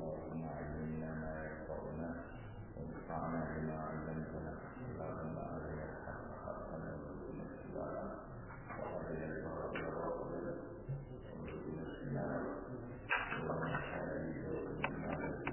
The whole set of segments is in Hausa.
اللهم علمنا ما ينفعنا وانفعنا بما علمتنا اللهم أرنا الحق حقا وارزقنا اتباعه وأرنا الباطل باطلا وارزقنا اجتنابه اللهم حبيب وقنا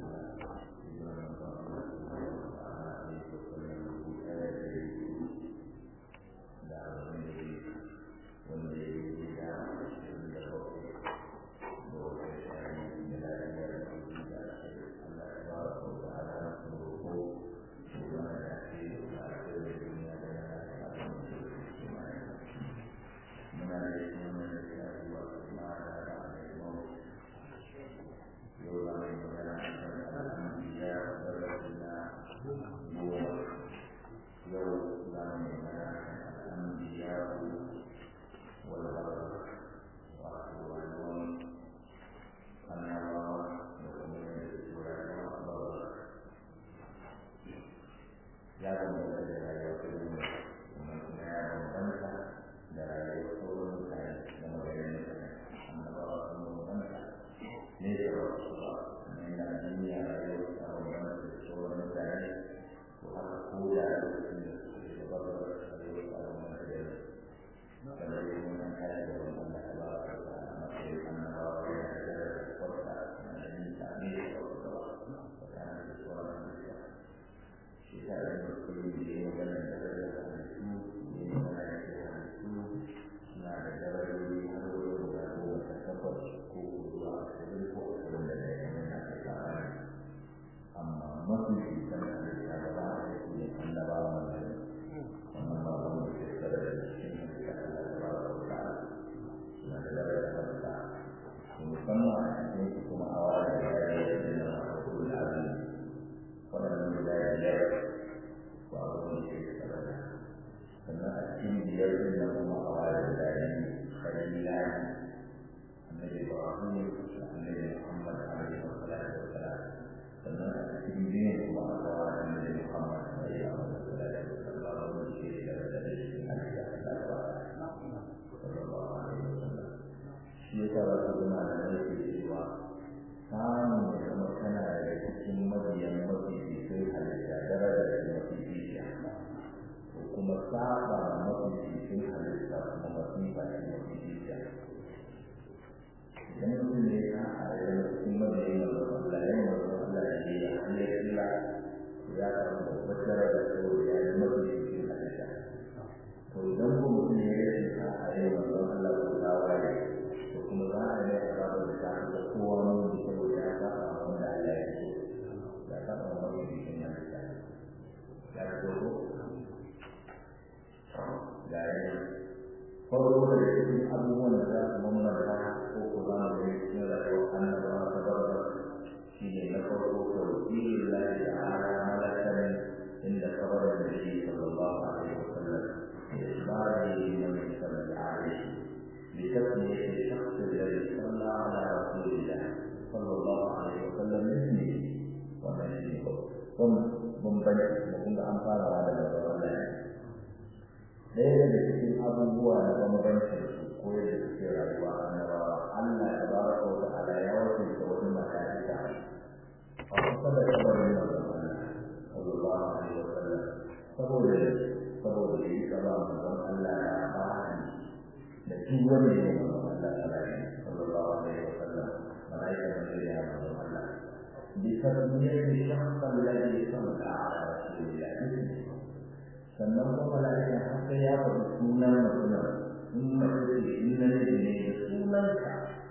sannan kuma mala'ikan har sai ya faɗi sunan mutumin in mace ce in na ne ne da sunanka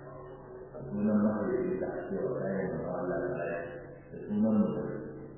sunan mahaifi da cewa kayan da Allah ta yi da sunan mutum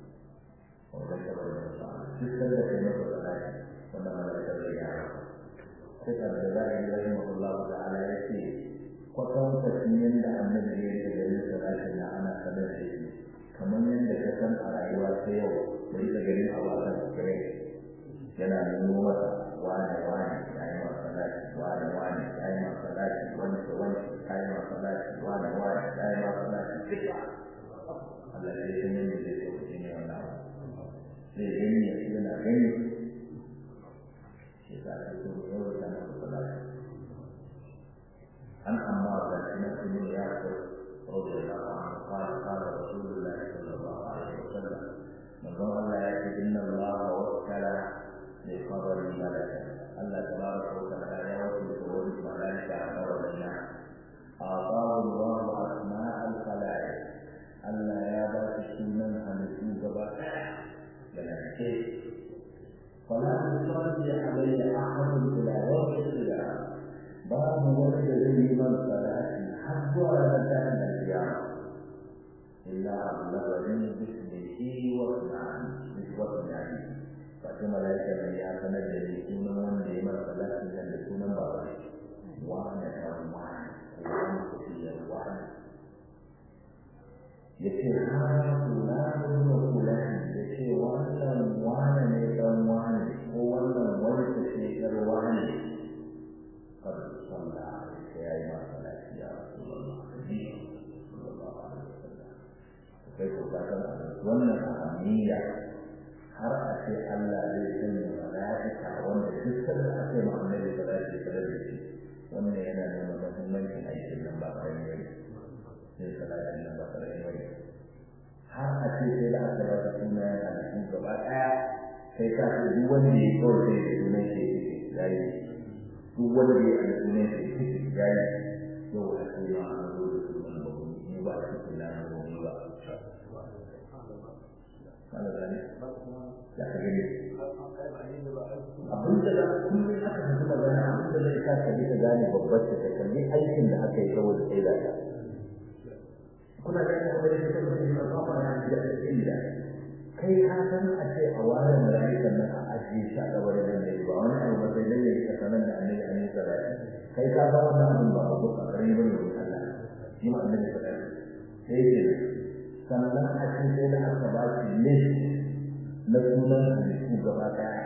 wanda ta bari da ba duk sanda kai masa salati wanda mala'ikan zai gyara sai ka da za a yi rahim Allah ta'ala ya ce kwatan kwatan yadda annabi ya yi da garin salatin na ana sanar da shi kamar yadda ka san a rayuwa ta yau da ita garin a wasan kirai yana nuna masa wane wane ya yi masa lati wane wane ya yi masa lati wani da wani ya yi masa lati wane wane ya yi masa lati duka Allah ya yi yin da zai sauke ne wannan zai gani ya shi yana gani shi sa ka so yau da na masa lati an amma da shi na kuma ya ko رضي الله عنه قال قال رسول الله يصلي علي أحد إلى يوم القيامة باب ولد لي من صلاتي حتى ولا كان القيامة إلا أبلغني باسمه واسمعني واسمعني فكما لا يكن يعتمد ليكون من لمن صلاتي لن يكون بابا وانا كان وانا وانا كثير وانا yace ha fulani wa fulani yace wannan wani ne dan wani ko wannan wani ta ce yar wani kad salla sai yayi ma salati ya rasulullah sallallahu alaihi wasallam kai ko ka san wannan ahammiya har a ce Allah zai sanya malaika wanda duk sanda ake ma annabi salati tare da shi wannan yana nuna muhimmancin aikin nan ba kai ne sai salatin nan ba kai ne har a ce sai da aka bada suna a cikin gaba daya sai ka ce duk wanda ya kawai sai da sunan shi ya yi duk wanda ya da sunan shi ya yi yau a ce ma an zo da sunan ba ni ba a cikin lana ba ni ba kana gani ya ka gani abin da kullum aka fi magana abin da zai sa ka ka gane babbar ta ka kalli aikin da aka yi saboda sai da ta kuna da yana da shi kuma shi ba ba ya ji da inda kai ka san a ce a wani mala'ikan nan a ajiye shi a gaban da ne ba wani abu ba sai dai ya sanar da annabi annabi sallallahu alaihi kai ka san wannan abin ba abu ka kare bane wa Allah shi ma annabi sallallahu alaihi sai ce sannan a ce sai da aka ba shi list na sunan halittu gaba daya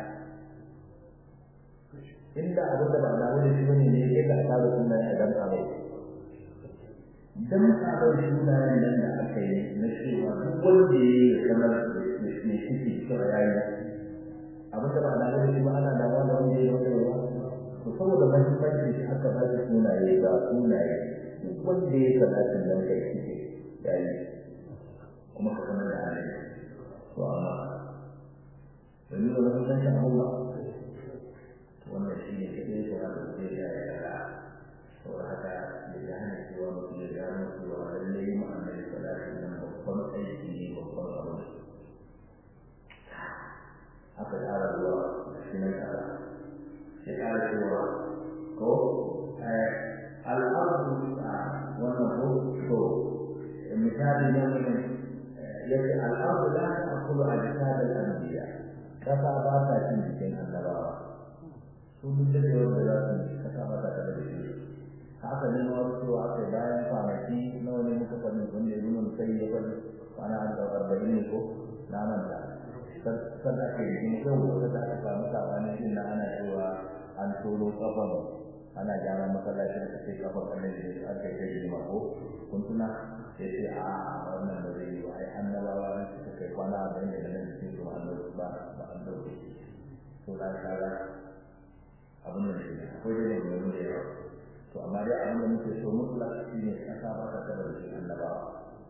inda abin da ba na wani shi bane ne sai ka tsara sunan a dan kawai dan sabon sunayen nan da aka yi na cewa duk wanda ya yi kamar mai ciki cewa ya yi abin da ba na gani ba ana da wanda wanda ya yi wanda ya to saboda mahimmanci shi aka ba shi sunaye ga sunaye duk wanda ya yi salatin nan kai ciki ya yi kuma ka sanar da hali to amma domin da mahimmanci Allah wannan shi ne kaɗai ko haka zai ya yi saboda haka ya gane cewa mutum ya gano cewa lallai ma'anar salatin nan babban aiki ne babban abu aka ƙara zuwa shi nan ƙara ya ƙara cewa ko al'adu a wannan ko to misali ne mutum ya ce al'adu la ta akulu a jisadar anbiya ƙasa ba ta cin jikin annabawa su duk da wanda za su yi ƙasa ba ta tare da shi haka ne ma wasu aka bayan kwanaki nawa ne muka faɗi wanda ya nuna sai ya faɗi kwana an da arba'in ne ko na manta san ake yi yau wata da aka samu sabani din na ana cewa an tono kafan ana gyara masallacin da sai kafan annabi ne aka yi kai ma ko kun tuna sai sai a wannan ba zai yi ba ai annabawa ne suka kai kwana arba'in da nan cikin su an ba ba an dauke to da kaga abin da ne akwai da ne da yawa to amma dai abin da muke so mutlaq shine kasa ba ta kada da annabawa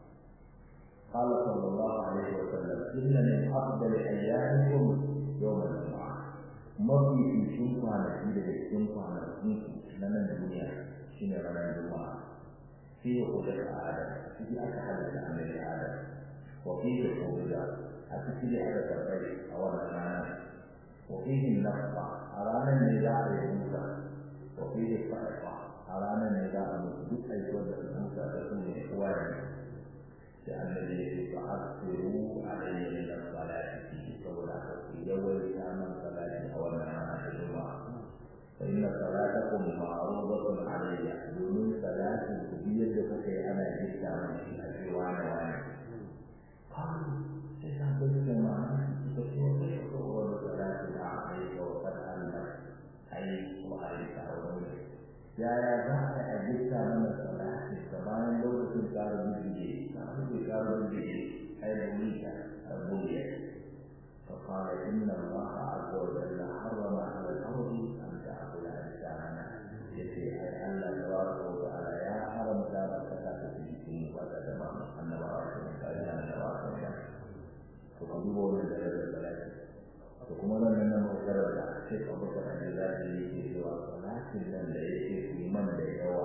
قال صلى الله عليه وسلم إن من أفضل أيامكم يوم الجمعة mafi cikin kwanaki daga cikin kwanakin na nan duniya shine ranar juma'a fi hudar adam ciki aka halitta annabi adam wa fi da hudda a ciki da aka karɓai a wannan rana wa fi nafa a ranar ne za a yi musa wa fi da fa'ifa a ranar ne za a mutu duk aiwuwar da musa da su ne kowa ne da annabi ya ce fa'asiru alayhi min as-salati saboda haka ku yawaita man salati a wannan rana ta juma'a fa inna salatakum ma'rudatun alayya domin salatin ku biyar da kuka yi ana jikta mana shi a ce wani wani kan sai san bai da ma'ana da ce wani ko wani salati da aka yi wa kad Allah ai ko ai ta wani yaya za a jikta mana salati da bayan lokacin tsarin bijiji tsarin bijiji ai da wita a gobe فقال إن الله عز وجل حرم على الأرض أن تأكل أجسامنا يسير أي أن تبارك وتعالى يا حرم ذلك تأكل في وتتمام أن بارك وتعالى تبارك وتعالى فقدوا من ذلك البلد وكما لم ينم وكرر الشيخ أبو بكر الجزائري يجي سوى ولكن لم يجي في من يدعو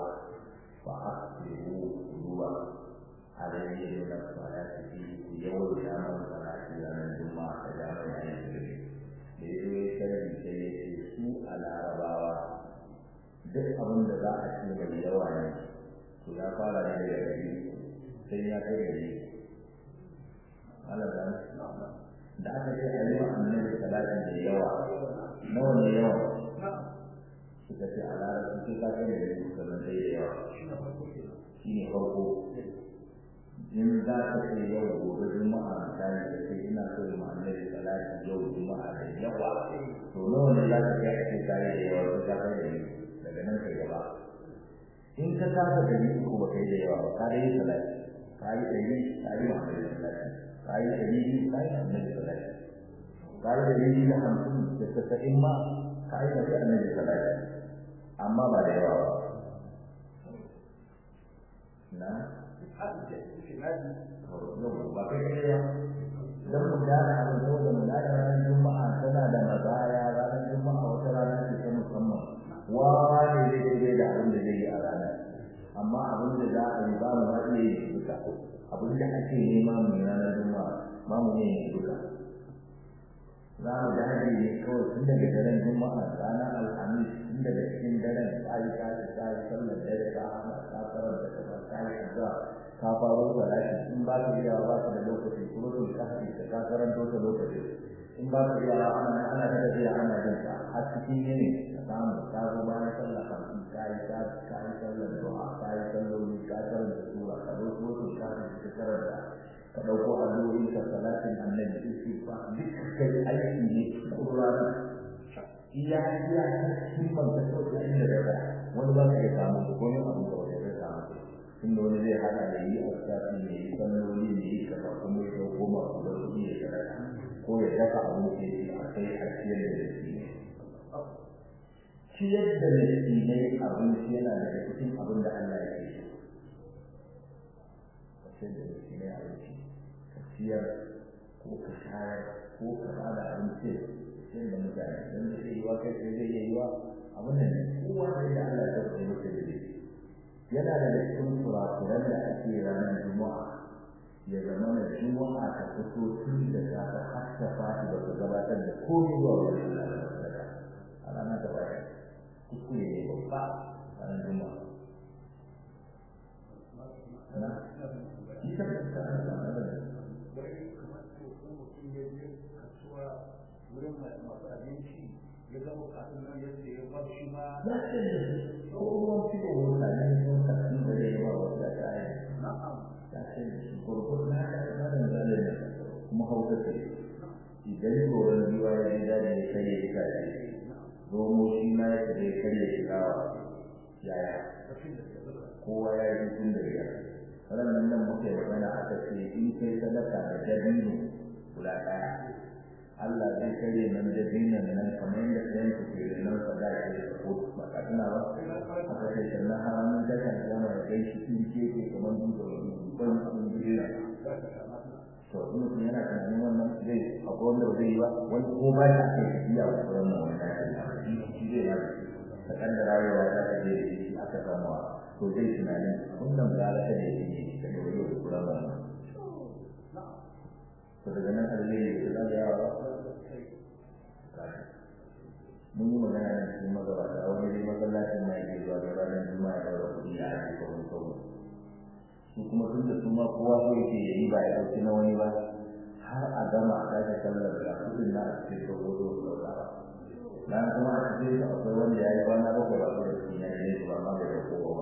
فأكثروا قلوبا عليه من الصلاة فيه يوم كان الصلاة لنا الجمعة كجامع العلم da ya zo ya sarari sai larabawa duk abin da za a ce mai yawa ne to ya fara ne daga gari sai ya kai gari Allah da aka ce a yi wa annabi salatin da yawa nawa ne yawa suka ce a larabci sai ka kai gari sannan sai da yawa shi ne farko in za ka ce yau gobe juma'a misali da ce ina so yi ma annabi salati yau juma'a da yawa to nawa ne za ka kai a ce kai da yawa ko ka kai da daga nan kai gaba in ka saka da ni ko ba kai da yawa ba ka da yi salati ka yi da ni ka yi ma annabi salati ka yi da ni ka yi annabi salati ka yi da ni da hamsin da tasa'in ma ka yi da annabi salati amma ba da yawa ba na ba kai ne ya dan mu da abin da mu da ranar juma'a tana da mazaya ranar juma'a wata rana ce ta musamman wawa ne zai ce da abin da zai yi a ranar amma abin da za a yi ba mu ma iya yi duka abin da ake nema mu yi ranar juma'a ba mu iya yi duka za mu dage ne kawai tun daga daren juma'a ranar alhamis tun daga cikin daren ta yi ta yi ta yi sallar dare ta hana ta karanta ta ta yi addu'a ka faro da lafi in ba ka iya ba ka da lokaci kuma to ka haɗe ka ka karanto ta lokaci in ba ka iya ana ana ta tafiya ana jin ka a cikin yini ka samu ka zo bayan sallah kafin ka yi ka ka yi sallar du'a ka yi salloli ka karanta sura ka zo ko to ka ka karanta ka ɗauko addu'o'i ka salatin annabi istighfar duk kai aiki ne Qur'ani iya iya cikin ban ta so da inda da wani ba ka samu ko ne abu da wani zai samu inda wani zai hada da yi alsafi ne yi sannoli ne yi kaza kuma ya dauko masu da kuɗi ya sadaka ko ya dafa abin da ya a kai a ciyar da shi ne ciyar da shi ne abinci yana daga cikin abin da Allah ya ke so ka ciyar da shi ne abinci ka ciyar ko ka shayar ko ka bada abinci ciyar da mutane don da zai yi wa kai sai zai yi wa abin da ne kowa sai da Allah ya tabbata masa da shi yana da cikin kurakuran da ake ranar juma'a ya zama na juma'a ta fito tun da safe har ta fadi ba ta gabatar da komai zuwa wani Allah da a ranar ta baya kuskure ne babba ranar juma'a na ita ba ta ana da ana da wurin masu abinci ya zama kafin nan ya ce ba shi ma ya ce da su ko ruwan fito wata ne sun kasu da ya ba wasu da ta yi na'am ya ce da su kurkur na ka ta da zalle da kuma hauka ce idan goron biwa ya ji daɗi ya karye ita ce zomo shi ma ya ce karye shi kawa yaya kowa ya yi tun da biyar ranar nan muka yi magana aka ce in kai sadaka da dabino guda ɗaya Allah zai kare nan da dinan nan kamar yadda ɗayan ku ke nan sa da ke ko ba ka tuna ba aka ce sannan haramun da kan zama da kai shi in ke ke kamar duka ban kun duniya to in mutum yana tunanin wannan zai akwai wanda ba zai yi ba wani ko ba ya kai tafiya wa wannan wannan shi zai ba ta kaddara yawa ta ta je da shi aka samu to zai tunanin wannan ba za ta je da shi ta dole da kula ba to daga nan alheri da zai yawa mun yi magana nan cikin magabata a wani dai masallacin mai ke zuwa da ranar juma'a da wani kuɗi a ake kawai kawai su kuma tun da su ma kowa so yake yayi ba ya ɗauki na wani ba har a gama a tashi sallar da kuɗin na a cikin dogo zo su ɗauka ba bayan kuma a cikin su akwai wanda ya yi kwana bakwai ba da su ya yi su ba ma bai ɗauko ba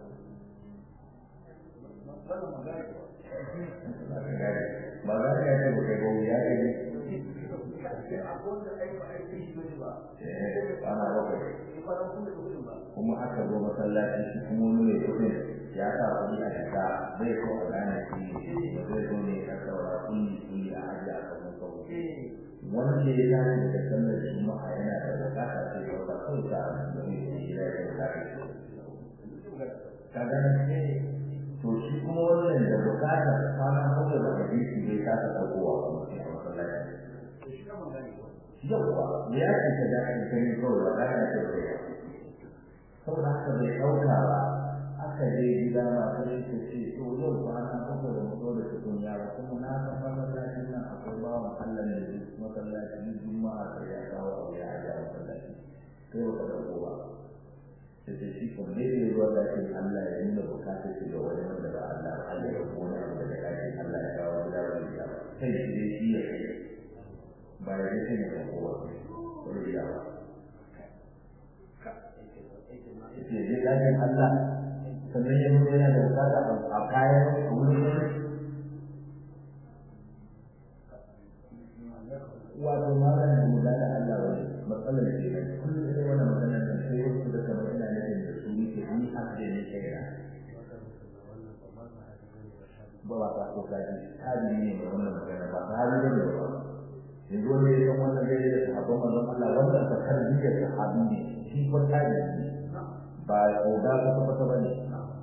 ba za ka yi ba kai ba ya yi ana bakwai kuma aka zo masallaci shi kuma wani mai kudin ya sa kuɗi a jaka bai so a gane shi ba zai zo ne ya saura kulli kulli a ajiye a kan kawai wanda ya tashi da sallar juma'a yana da bukata sai ya wata kawai ta da mai yi ya yi bukata ka gane to shi kuma wannan da bukata kwana kawai da hadisi bai kasa ɗaukowa kuma sai a masallaci yawwa ya ce ta da ake gani kawai ba za ka ce ba saboda haka bai ɗauka ba aka je gida ma ta shi ta ce to yau ba na kuka da mutu da cikin yara kuma na san masallacin nan akwai bawan Allah ne da masallacin juma'a sai ya kawo abu ya ajiye masallaci kai wanda ake Allah ya nuna bukatar shi ga wani wanda ba Allah ba Allah ya ko wani abu daga ɗakin Allah ya kawo gida wani gida ba kai shi dai shi ya kai ba ya yi sanya ga kowa wani gida ba ya je ɗakin Allah sannan ya mutu yana da bukata a kayan a wurin wani wato malam da mu da Allah wani matsalar ke nan kullum sai wannan maganar da sai wasu da kamar ina nufin da su yake ni haka ne kai na ba ba ta ko kaji kaji ne da wannan magana ba ta hali ne ba yanzu wanda ya san wannan zai da sahabban manzon Allah wannan ta tarbiyyar sahabi ne shi ko kaji ne ba ko da ka tabbata ba ne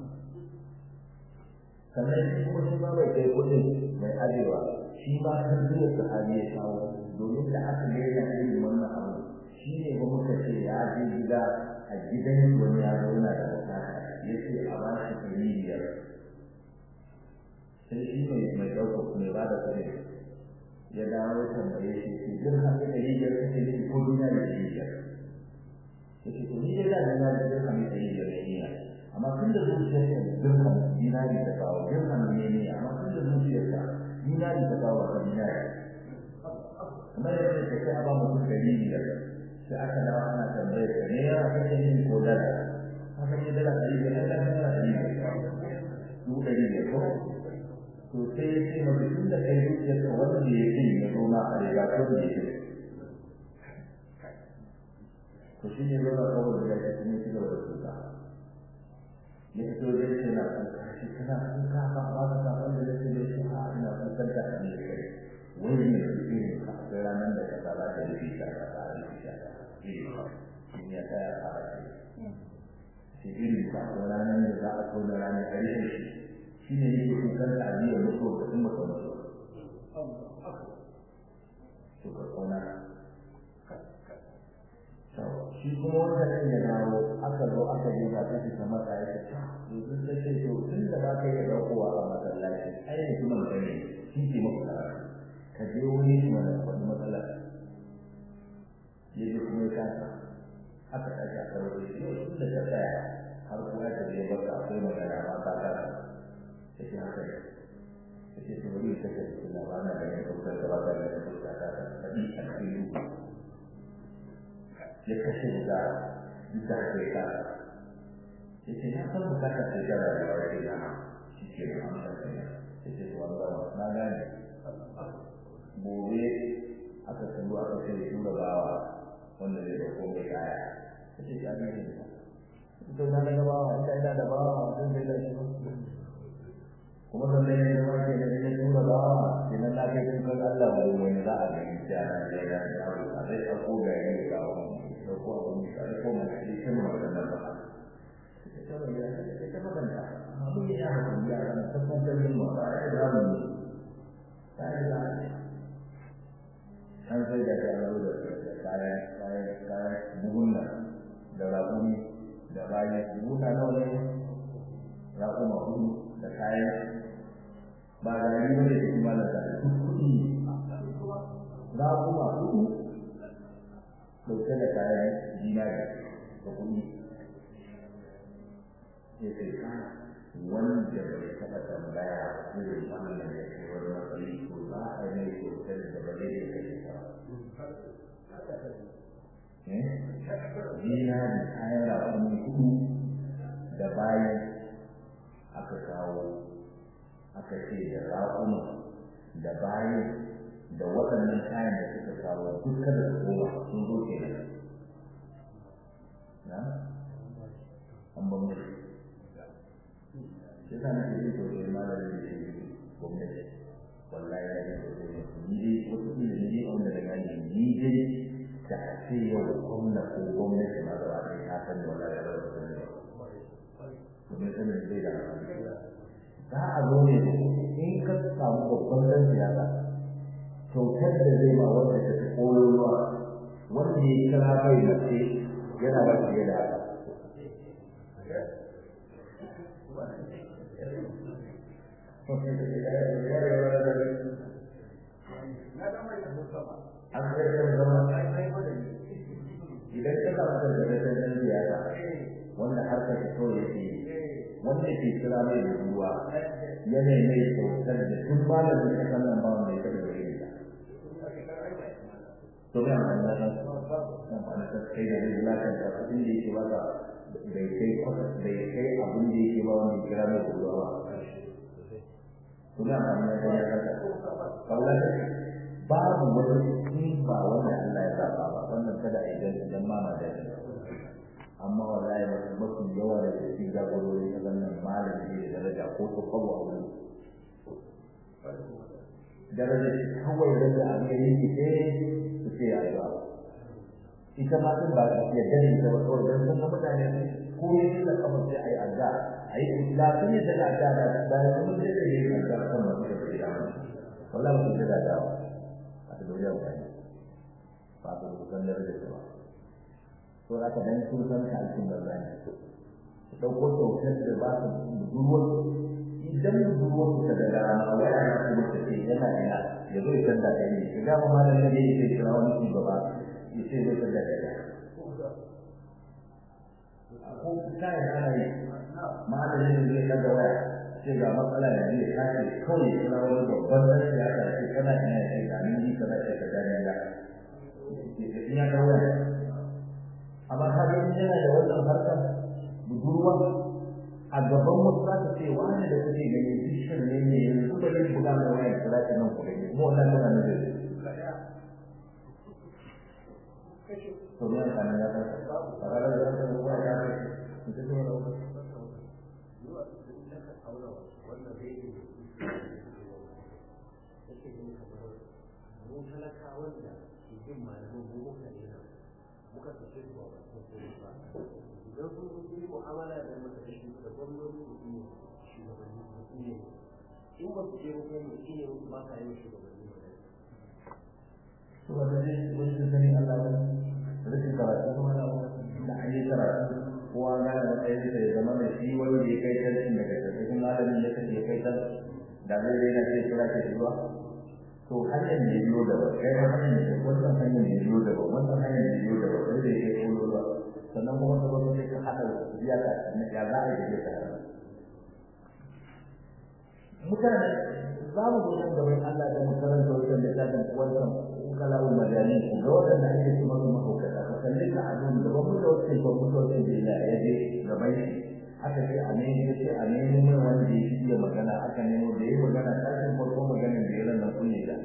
sannan shi kuma shi ma bai kai kudin mai arewa shi ma tarbiyyar sahabi ya kawo domin da aka ga yana yin wannan abu shi ne ba muka ce ya je gida a gidan wani ya zauna da bukata ya ce a ba shi ɗari biyar sai shi mai mai ɗauka mai ba da kuɗi ya dawo ya tambaye shi ce jin haka ɗari biyar kake ce ko dina da ɗari biyar ya ce to ni dai da dina da jin haka ɗari biyar ne niyya amma tun da zuciyarka dirham dinari ta kawo dirham ne ne amma tun da zuciyarka dinari ta kawo ba dinari kamar yadda ka ce a ba mutum ɗari biyar sai aka dawo ana tambayar ka ne ya kake yin ko dala haka ne dala ɗari biyar ɗan ɗan ɗan ɗari biyar dubu ɗari biyar ko to sai ya ce maka tun da kai zuciyar ka wanda ya ce ya zo ma a riga ko da ya ce to shi ne zama kawai da ya ce ne shi da wata tuka ya fito da ce na kuka shi kana kuka ba ba ka san wanda ya ce da shi ha ina kukan da ne kai wani ne su ne akwai ranar da ka tsara da rufi ta ka tsara rufi ta ka shi ne ta ya tsara shi shi irin ka akwai ranar da za a so da ranar a rufe shi shi ne yake kukan da ajiyar mutuwa ka kuma ka mutu to ka kauna shi kuma wanda ɗin ya dawo aka zo aka je ba ta fita mata ya ce ta yanzu ta ce to tun da ba ka yi ɗaukowa a masallaci ai mutumin ka ne shi ke maka karatu ka je wani shi wani wani matsala ya je kuma ya kasa aka tashi aka rufe shi tun da ta tsaya har kuma ta je baka akwai magana ma ta kasa ta ce haka ne ta ce to bari ta ce su labana da yin ɗaukar da ba ta da yin ɗaukar ta ta ɗi a cikin ya kashe da duk da haka ya kasa ya ce na san bukatar da jara da wani da shi ke da amsar kai ya ce to Allah na gane gobe aka kallo aka ce ya tura bawa wanda zai da komai kaya ta ce ya gane ta ita na ga bawa ita ina da bawa zan zai da shi kuma san dai ne ma ke da ne tura bawa idan na kai kun kan Allah wani wani za a gani ta na da ya da a zai ɗauko gari da kawo da ko abu ne sai ko mai shi kin magana ba ita ba ya ita magana amma mun yi haka ya ran tabbatar da mu ba ya da mu sai da an sai da ta zo da kayan kayan kayan buhunna da raƙumi da bayan buhunna nawa ne raƙuma hudu da kayan ba da yi ne da kuma da kuɗi raƙuma hudu ɗauke da kayan dinari da kuɗi ya ce ka wanda bai taɓa tambaya irin wannan da ke wani matsayi ko za a yi mai kyautar da ba zai iya kashe ta dinari kayan raƙumi kuɗu da bayan aka kawo aka ce da raƙuma da bayan da waɗannan kayan da suka kawo duka da koma sun zo ke nan na an ban mai shi sa nake jin sosai malamin da ke gwamnati wallahi ya jin sosai ni dai wasu ila ni dai wanda da gani ni dai da ce yau gwamna ko gwamnati ma gaba ɗaya ta san da wallahi ya zama sani ba domin sanin zai da za a zo ne in ka samu babban ɗan siyasa kyautar da zai ma wanda ta fi koyarwa wanda ya kira bai mace yana da fiye da haka an zai kan zama idan ka samu da da siyasa wanda har ka fito yake wanda ke kira mai da ruwa yanayi mai kyautar da tun malamin kasan nan ba wanda ya taɓa da yin ta to ga amfani da ta amfani da kai da zai lakanta abin da yake baka bai kai bai kai abin da yake ba wanda ya kira mai da ruwa ba to ga amfani da ya kanta kawai babu wani in ba wanda Allah ya zaba ba wannan kada a idan idan ma na da amma wallahi ba mafi yawa da cikin jagorori na wannan malami da daraja ko ko kawo a wurin daraja kawai da abin da yake ce su ce ya yi ita ma din ba ya dare da ba kawai dan san mutane ko ne da kafa sai ayi adda ayi lafiya da da adda da bayan mun da yi adda kan mutum da ya wallahi mun da da a duniya ba ba ta bukan da da ba to aka dan sun san ka alkin da zai dauko dokar da ba ta budurwar idan budurwar ta da rana waya na kuma ta ce yana ina ya zo ya da kai ne ga ma malamin da yake kira wani shugaba ya ce zai da kai ko kai ana yi malamin da zai kada waya ce ga matsala ya zai kace kawai kira wani babban dan siyasa ce kana ina ya ce ga ni kana ce ka gane ya ya ga waya amma ka ga yana da wannan harkar budurwa a gaban wasu za ta ce wani da kuke gani bishiyar ne ne yanzu ba yin buga mai wayar kira ta nan kuɗi kuma wannan tana da zai to ne ka nan ya ta ba ga da ta ruwa ya ta mutum ne da talakawan da ke jin malamin mu muka ne muka tafi zuwa ba ko ko ba idan sun yi mu'amala da mutane da gwamnati da ne shugabanni ne in ba su je ko mu ne mu ba ka yi shugabanni ne to ba da ne wani da sani Allah ba rashin karatu kuma na da an yi karatu kowa na da matsayin da ya zama da shi wanda ya kai tarkin daga cikin malamin ya kace kai tar da zai daina ce kira ke zuwa to hanyar da biyo da ba kai ba hanyar da wannan hanyar da biyo da ba wannan hanyar da biyo da ba sai da yake kullu ba sannan kuma ka zo sai ka hada biya ka na ya za a yi da ka mutane za mu zo da wani Allah da makaranta wajen da ta dan wannan kalawul majani ga wanda ake kuma kuma hukata ka kalle ka abun da ba mu da wasu ko mu da wasu da ya je gaban shi aka ce a ne ya ce a nemo mai wanda ya fi iya magana aka nemo da ya magana tashin farko maganin da ya rana kunne da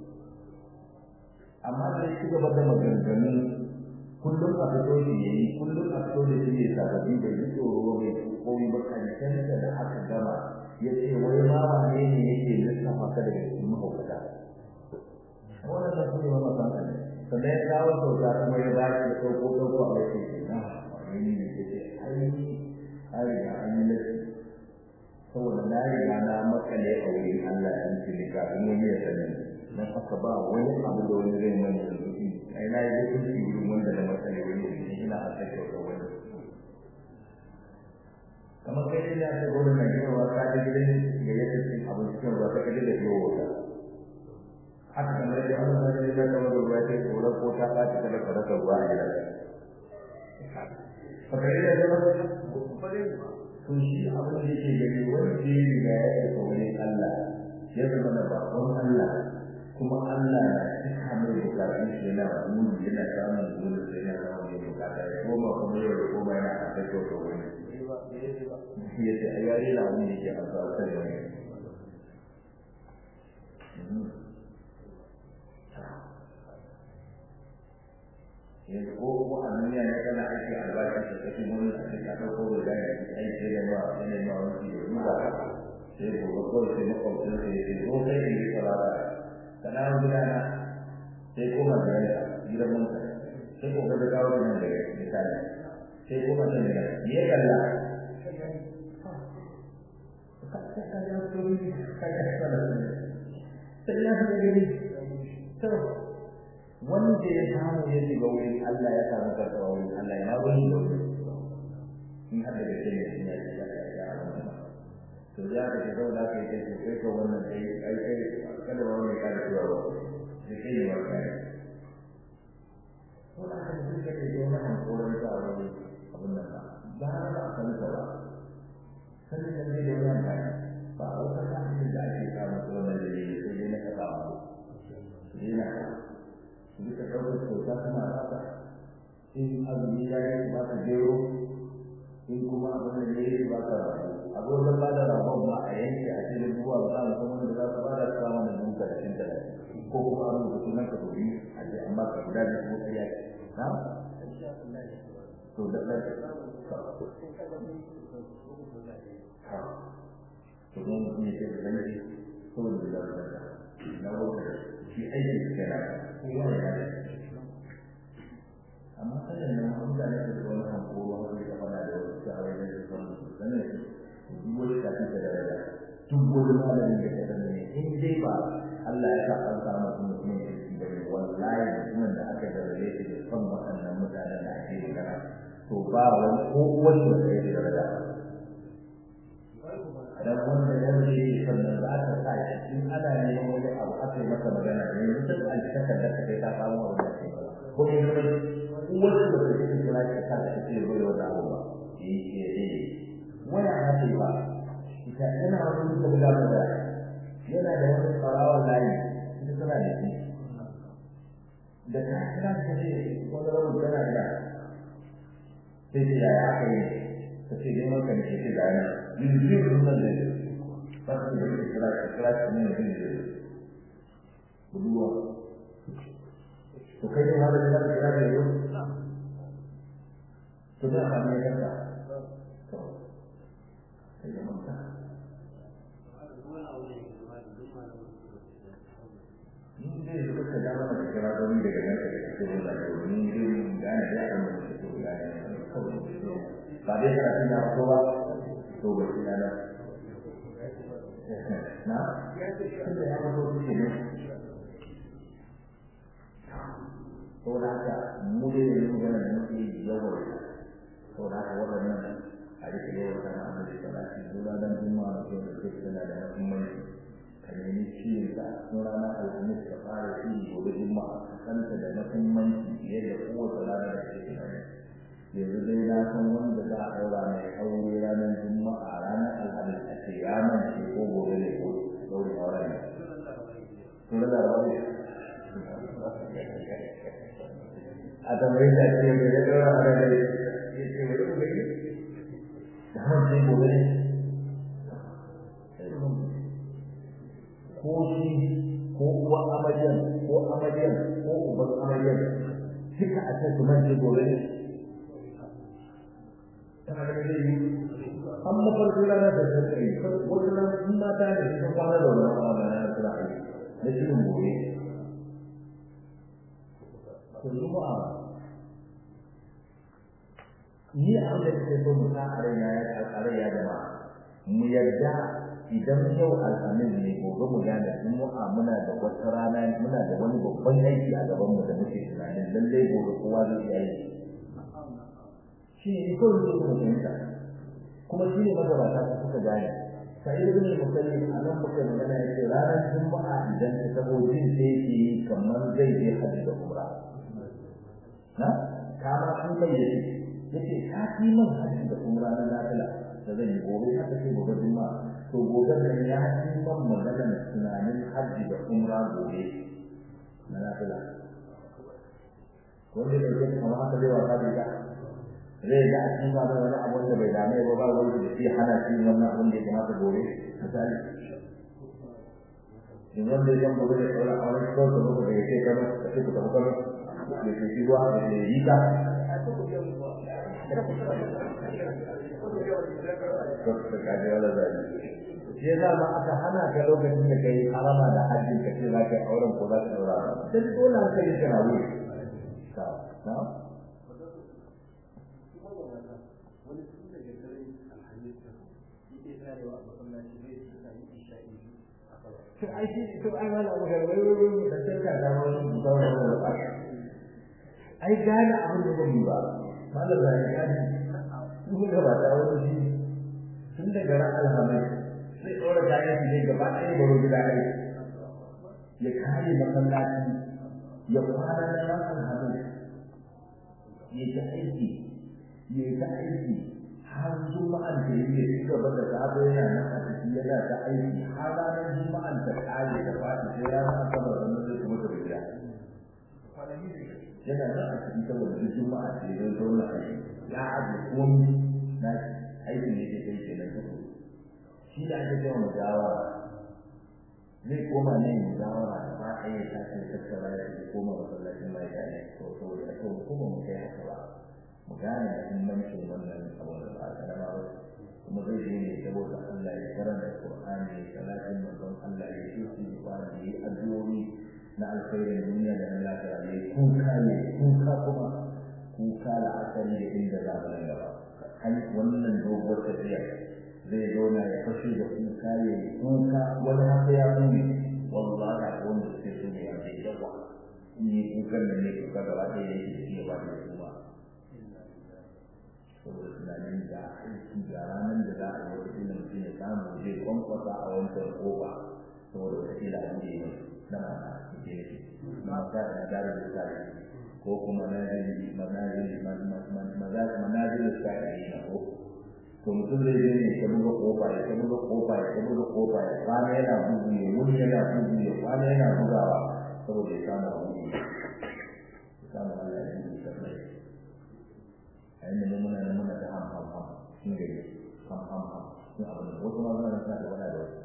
amma sai ci gaba da maganganu kullum a fito shi ya yi kullum a fito da shi ne sababbi da yi tsoro mai koyi ba kankanta da aka gama ya ce wai ma wane ne yake lissafa ka daga cikin mahaukata wannan da kuma yi masa ne sannan ya kawo kyauta kuma ya ba shi da ɗauko ɗauko a yake ce na wani ne ya ce ai an riga an yi lafi saboda na riga na makale a wurin Allah ya ce ne kafin wani ya sani dan haka ba wani abu da wani zai mani da zuci ai na yi lafi wurin wanda na makale wani ne ina a sake wa wani kamar kai ne aka gwada na gina wa ka da gidan da ya ce abin cikin ruwa ta kaje da biyo wata haka kamar da Allah ya ce da kamar ruwa ta tsoro ko ta ba ta da kada ruwa a gidan fakari da zama to shi abin da yake gani wanda ya riga ya yi wani Allah ya zama da bakon Allah kuma Allah na cika mai bukatun shi yana wani yana samun zuwa sai yana samun yin bukata ya koma kuma yau da koma yana a kai kyautar wani ya ce a yare na wani yake a tsawon wani yanzu ko ko a duniya ne kana aiki albashi da kake mun a cikin ka dauko da gani aiki da ba yana ma wani da duba sai ko ko sai na ko sai sai ko sai ni salata kana gudana sai ko ma da gidan mun sai ko ga dawo da nan da misali sai ko ma da ne ya kalla sai ya ga gani to wanda ya samu ya shiga wurin Allah ya samu karɓa wurin Allah ya wani da wuri in har da gaske ne sun yi ya ya to ya ka ce zauna ka yi kai kai ka wannan kai ai kai kada ba wani kada zuwa ba da kai ne ba kai ko da kan duk da ke yana hankoran ta a wani abin nan ba ba ba a san ta ba sanin da zai da wani amfani ba a wata kafin da ake samun tsoron da ne sai dai na kasa ba su dai na su duka ɗaukar kyauta suna rasa in azumi ya yi ba ka gero in kuma abin da ya yi ba ka rabu a gurin ba da rabon ba a yanke a cikin ruwa ba a san wanda za su ba da samun da duka da shin talatin ko kuma an rubuta sunan ka domin a ce amma ka guda da kuma sai ya na to da da to mun ne ce da zai saboda da da na wata shi aiki kenan kowa ya da amma kada ne mutane da wani hankoro wanda ya fada da wasu shawai da su san su sanin su duk wani kafin da daraja duk wani malamin da ya sanin ne in dai ba Allah ya sa an samu mutum mutum da shi bane wallahi mutumin da aka daraje shi da son waɗannan mutanen da ake magana to ba wani ko wani da ya daraja dan wanda ya rage sannan za ka sa shi in ana neman wani abu aka yi masa magana ne mutum an shakar da kai ta samu abu da ke ko ne ne wanda da ke cikin kula da ka da ke bai wani abu ba eh eh eh waya hade ba ita ina wani da da da yana da wani tsarawa layi ita tana da shi da ka kira ka ce wani rabu tana da sai ce ya aka yi ta ce neman ka ne ke da yana yanzu sunan da ba su da kira kira ne ne buduwa to kai ne hada da kira da yau to da ba ne yanka to kai ne manta ni dai da kuka da mana da kira da ni daga nan da ke da ni dai da ne da an da to ya ne ba dai kana tuna ko ba to ba shi na na tunda ya zo shi ne saboda haka mu dai da mu gana da muke yawan saboda haka waɗannan a rike yawan sana a da salati zuwa dan juma'a da da ke tana da muhimmanci ka nemi ciyin ka sun rana alhamis ka fara shi gobe juma'a ka kanta da muhimmanci fiye da kowace rana da ke tunani yanzu dai na san wanda za a ɗaura mai aure ranar juma'a ranar alhamis a ce ya mance ko gobe ne ko ɗaure auren ne. Sun da rauni. a tambayi da ce mai da ɗora a ranar ya ce mai da gobe da hancin gobe ne ko shi ko uwa amaryan ko amaryan ko uban amaryan duka a ce kuma ce gobe ne tana da zai yi an mafarki rana da sarkari wasu nan in mata ne sun kwana da wannan awa na suna aiki na shirin gobe to juma'a ni a da ke so mu sa a raina ya a raina jama'a mu yarda idan yau alhamis ne gobe mu gane juma'a muna da wata rana muna da wani babban aiki a gaban mu da muke tunanin lallai gobe kowa zai iya yi shi ne kawai zai kuma fahimta kuma shi ne magabata su suka gane sai da ne musalli a nan muka magana yake ranar juma'a idan ta tabo jin sai ke yi kamar zai je hajji da umra na kama an kai da shi yace ka fi man hajji da umra na nafila da zan yi gobe haka sai gobe juma'a to gobe nan ya fi man maganar tunanin hajji da umra gobe na nafila wanda ne ke kamar haka zai wasa da ita zai ga a cikin wani wani abu da bai dame ba ba wani da shi hana shi wannan abin da ya kamata gobe misali in wanda ya gobe da sauran a wani kawai da muka da ya ce kano da shi ku tafi kano da ke shi ruwa da ya yi ta shi yasa ma aka hana ka lokacin da kai harama da hajji ka ce za ka yi auren ko za ka daura sai dole ka yi kana wuri na to ai shi to ai wala abu ga wai wai wai da sai ka da wani zauna da ba ai gane abin da zai yi ba mallan da ya gane mun ga ba da wani shi tun daga ran alhamis sai dora kayan shi ne gaba ɗaya baro gida ne ya kare masallaci ya kwana da ran alhamis ya ta aiki ya ta aiki har juma'an da yake ci gaba da gado yana nan a ciki yana ta aiki har ranar juma'an ta kare da fadi sai ranar asabar da zai kuma ta gida yana nan a ciki saboda duk juma'a ce don zauna aiki ya aje komi na aikin da yake kai kenan duk shi da ake cewa mujawara zai koma ne mujawara da ba a yi ta ce tattara ya ce koma masallacin mai da ne to saboda aka kuma mu kai haka ba mu gane muhimmancin wannan abu da ba karama ba kuma zai je ne saboda Allah ya karanta Qur'ani ya salatin manzon Allah ya yi su ba da yi addu'o'i na alkhairin duniya da na lafiya ne kuka ne kuka kuma kuka da asali da inda za mu gaba kan wannan dogon tafiya zai zauna ya fashe da kuka ya yi kuka wani haka ya nuni wallahi da wanda suke so ne a bai yawa ni kukan da ne kuka gaba ɗaya yake shi ya ba da kuma saboda tunanin da aiki ga ranar da za a yi wata ilimin mutum ya samu zai kwankwasa a wancan kofa saboda wata ila an yi mai na mana ke yake na ta da dare da tsari ko kuma manazili manazili manazili tsari na ko to mutum zai je ne ta buga kofa ya ta buga kofa ya ta buga kofa ya kwana yana bugu ya wuri yana bugu ya kwana yana bugawa saboda ya samu abu ya samu Allah ya yi sabai a inda ne muna nan muna ta ham ham ham sun gari ham ham ham sun abu da wasu ma suna suna da wani da wasu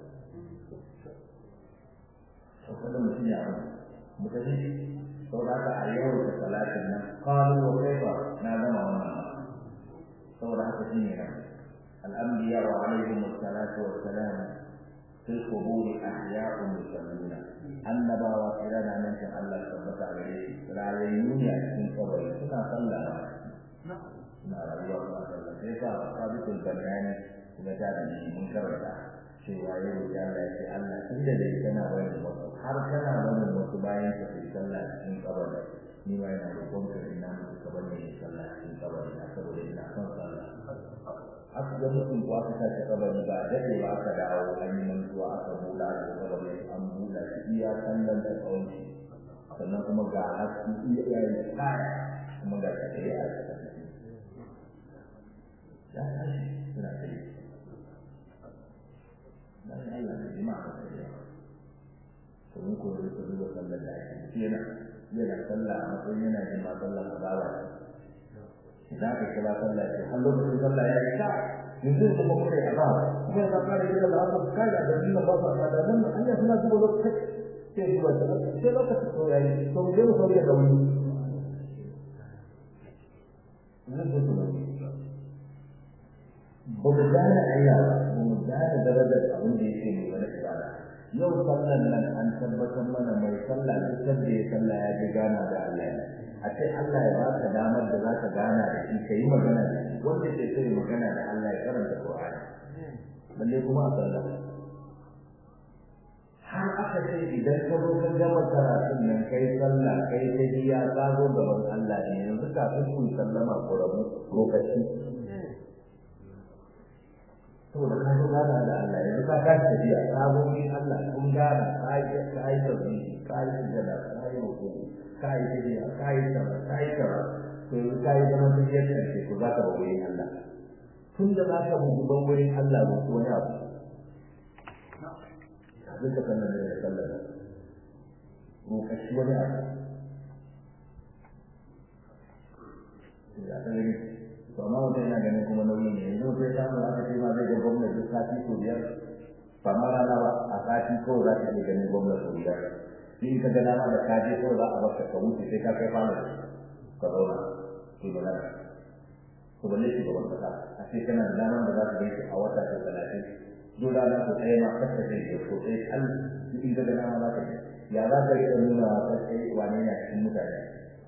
to kada mutum ya abu mutane sau da haka a yau da talatin nan kalu wa kaifa na gama wannan saboda haka shi ne nan الأنبياء عليهم الصلاة والسلام في القبور أحياء يصلون النبا وكلنا من شاء الله ثبت عليه رأيون يأتين قبر كنا صلى na rayuwa ba sallah sai sa sabitul banani kuma ta da mun karanta cewa yau da Allah ya ce Allah tunda dai kana wani wasu har kana wani wasu bayan ka sai sallah cikin kabari ni ma ina roƙon ka ina musu ka bane ni sallah cikin kabari na saboda ina son sallah aka ga mutum ko aka tashi kabari ba dade ba aka dawo an yi mantuwa aka bula da kabari an bula shi iya sallan da tsawon shi sannan kuma ga haske iya yayi kaya kuma ga take a cikin ya tashi suna kai bayan Allah da jima'a da kai to mun koyi da duba sallar da ake yana yana sallah a matsayin yana jin ma sallar azaba idan ka kira sallah ce har lokacin sallah ya yi ta yanzu da kuma kai azaba kuma ya fara kira da haka kai da din da ba sa da nan Allah suna duba lokacin sai duba sai lokacin to yayi to mu je mu sauya da wani zai zo da wani ba mu gane Allah ba mu gane darajar abin da yake mai wani ibada yau sallan nan an tabbatar mana mai sallah duk da ya sallah ya ji gana da Allah ne a ce Allah ya baka damar da za ka gana da shi ka yi magana da shi wanda ke so magana da Allah ya karanta Qur'ani balle kuma a sallah har aka ce idan ka zo ka gama karatun nan kai sallah kai ta biya ka zo gaban Allah ne yanzu kafin ku sallama ko rabu lokaci saboda ka zo gana da Allah yanzu ka ka tafiya ka zo ni Allah kun gana ka yi ka yi tauhidi ka yi sujada ka yi ruku ka yi tafiya ka yi sama ka yi sama to yanzu ka yi zaman tafiyar karshe ko za ka ba wurin Allah tun da za ka bugu ban wurin Allah ba ko wani abu zai ka sanar da sallar rokashi wani abu ya ta gani to amma mutum yana ganin kuma nauyi ne yanzu sai samu aka ce ma zai ga gwamnati duk sati ko biyar ba ma rana ba a sati kawai za ka iya ganin gwamnati ko biyar in ka ga dama da kaje kawai za a baka ka wuce sai ka kai fara ka zauna to ba na to balle shi gaban kasa a ce kana da damar da za ka gaishe a wata ta talatin duk rana ko ɗaya ma kasa zai ke ko sai kan in ka ga dama za ka ya za ka iya nuna wa kai wane ne a cikin mutane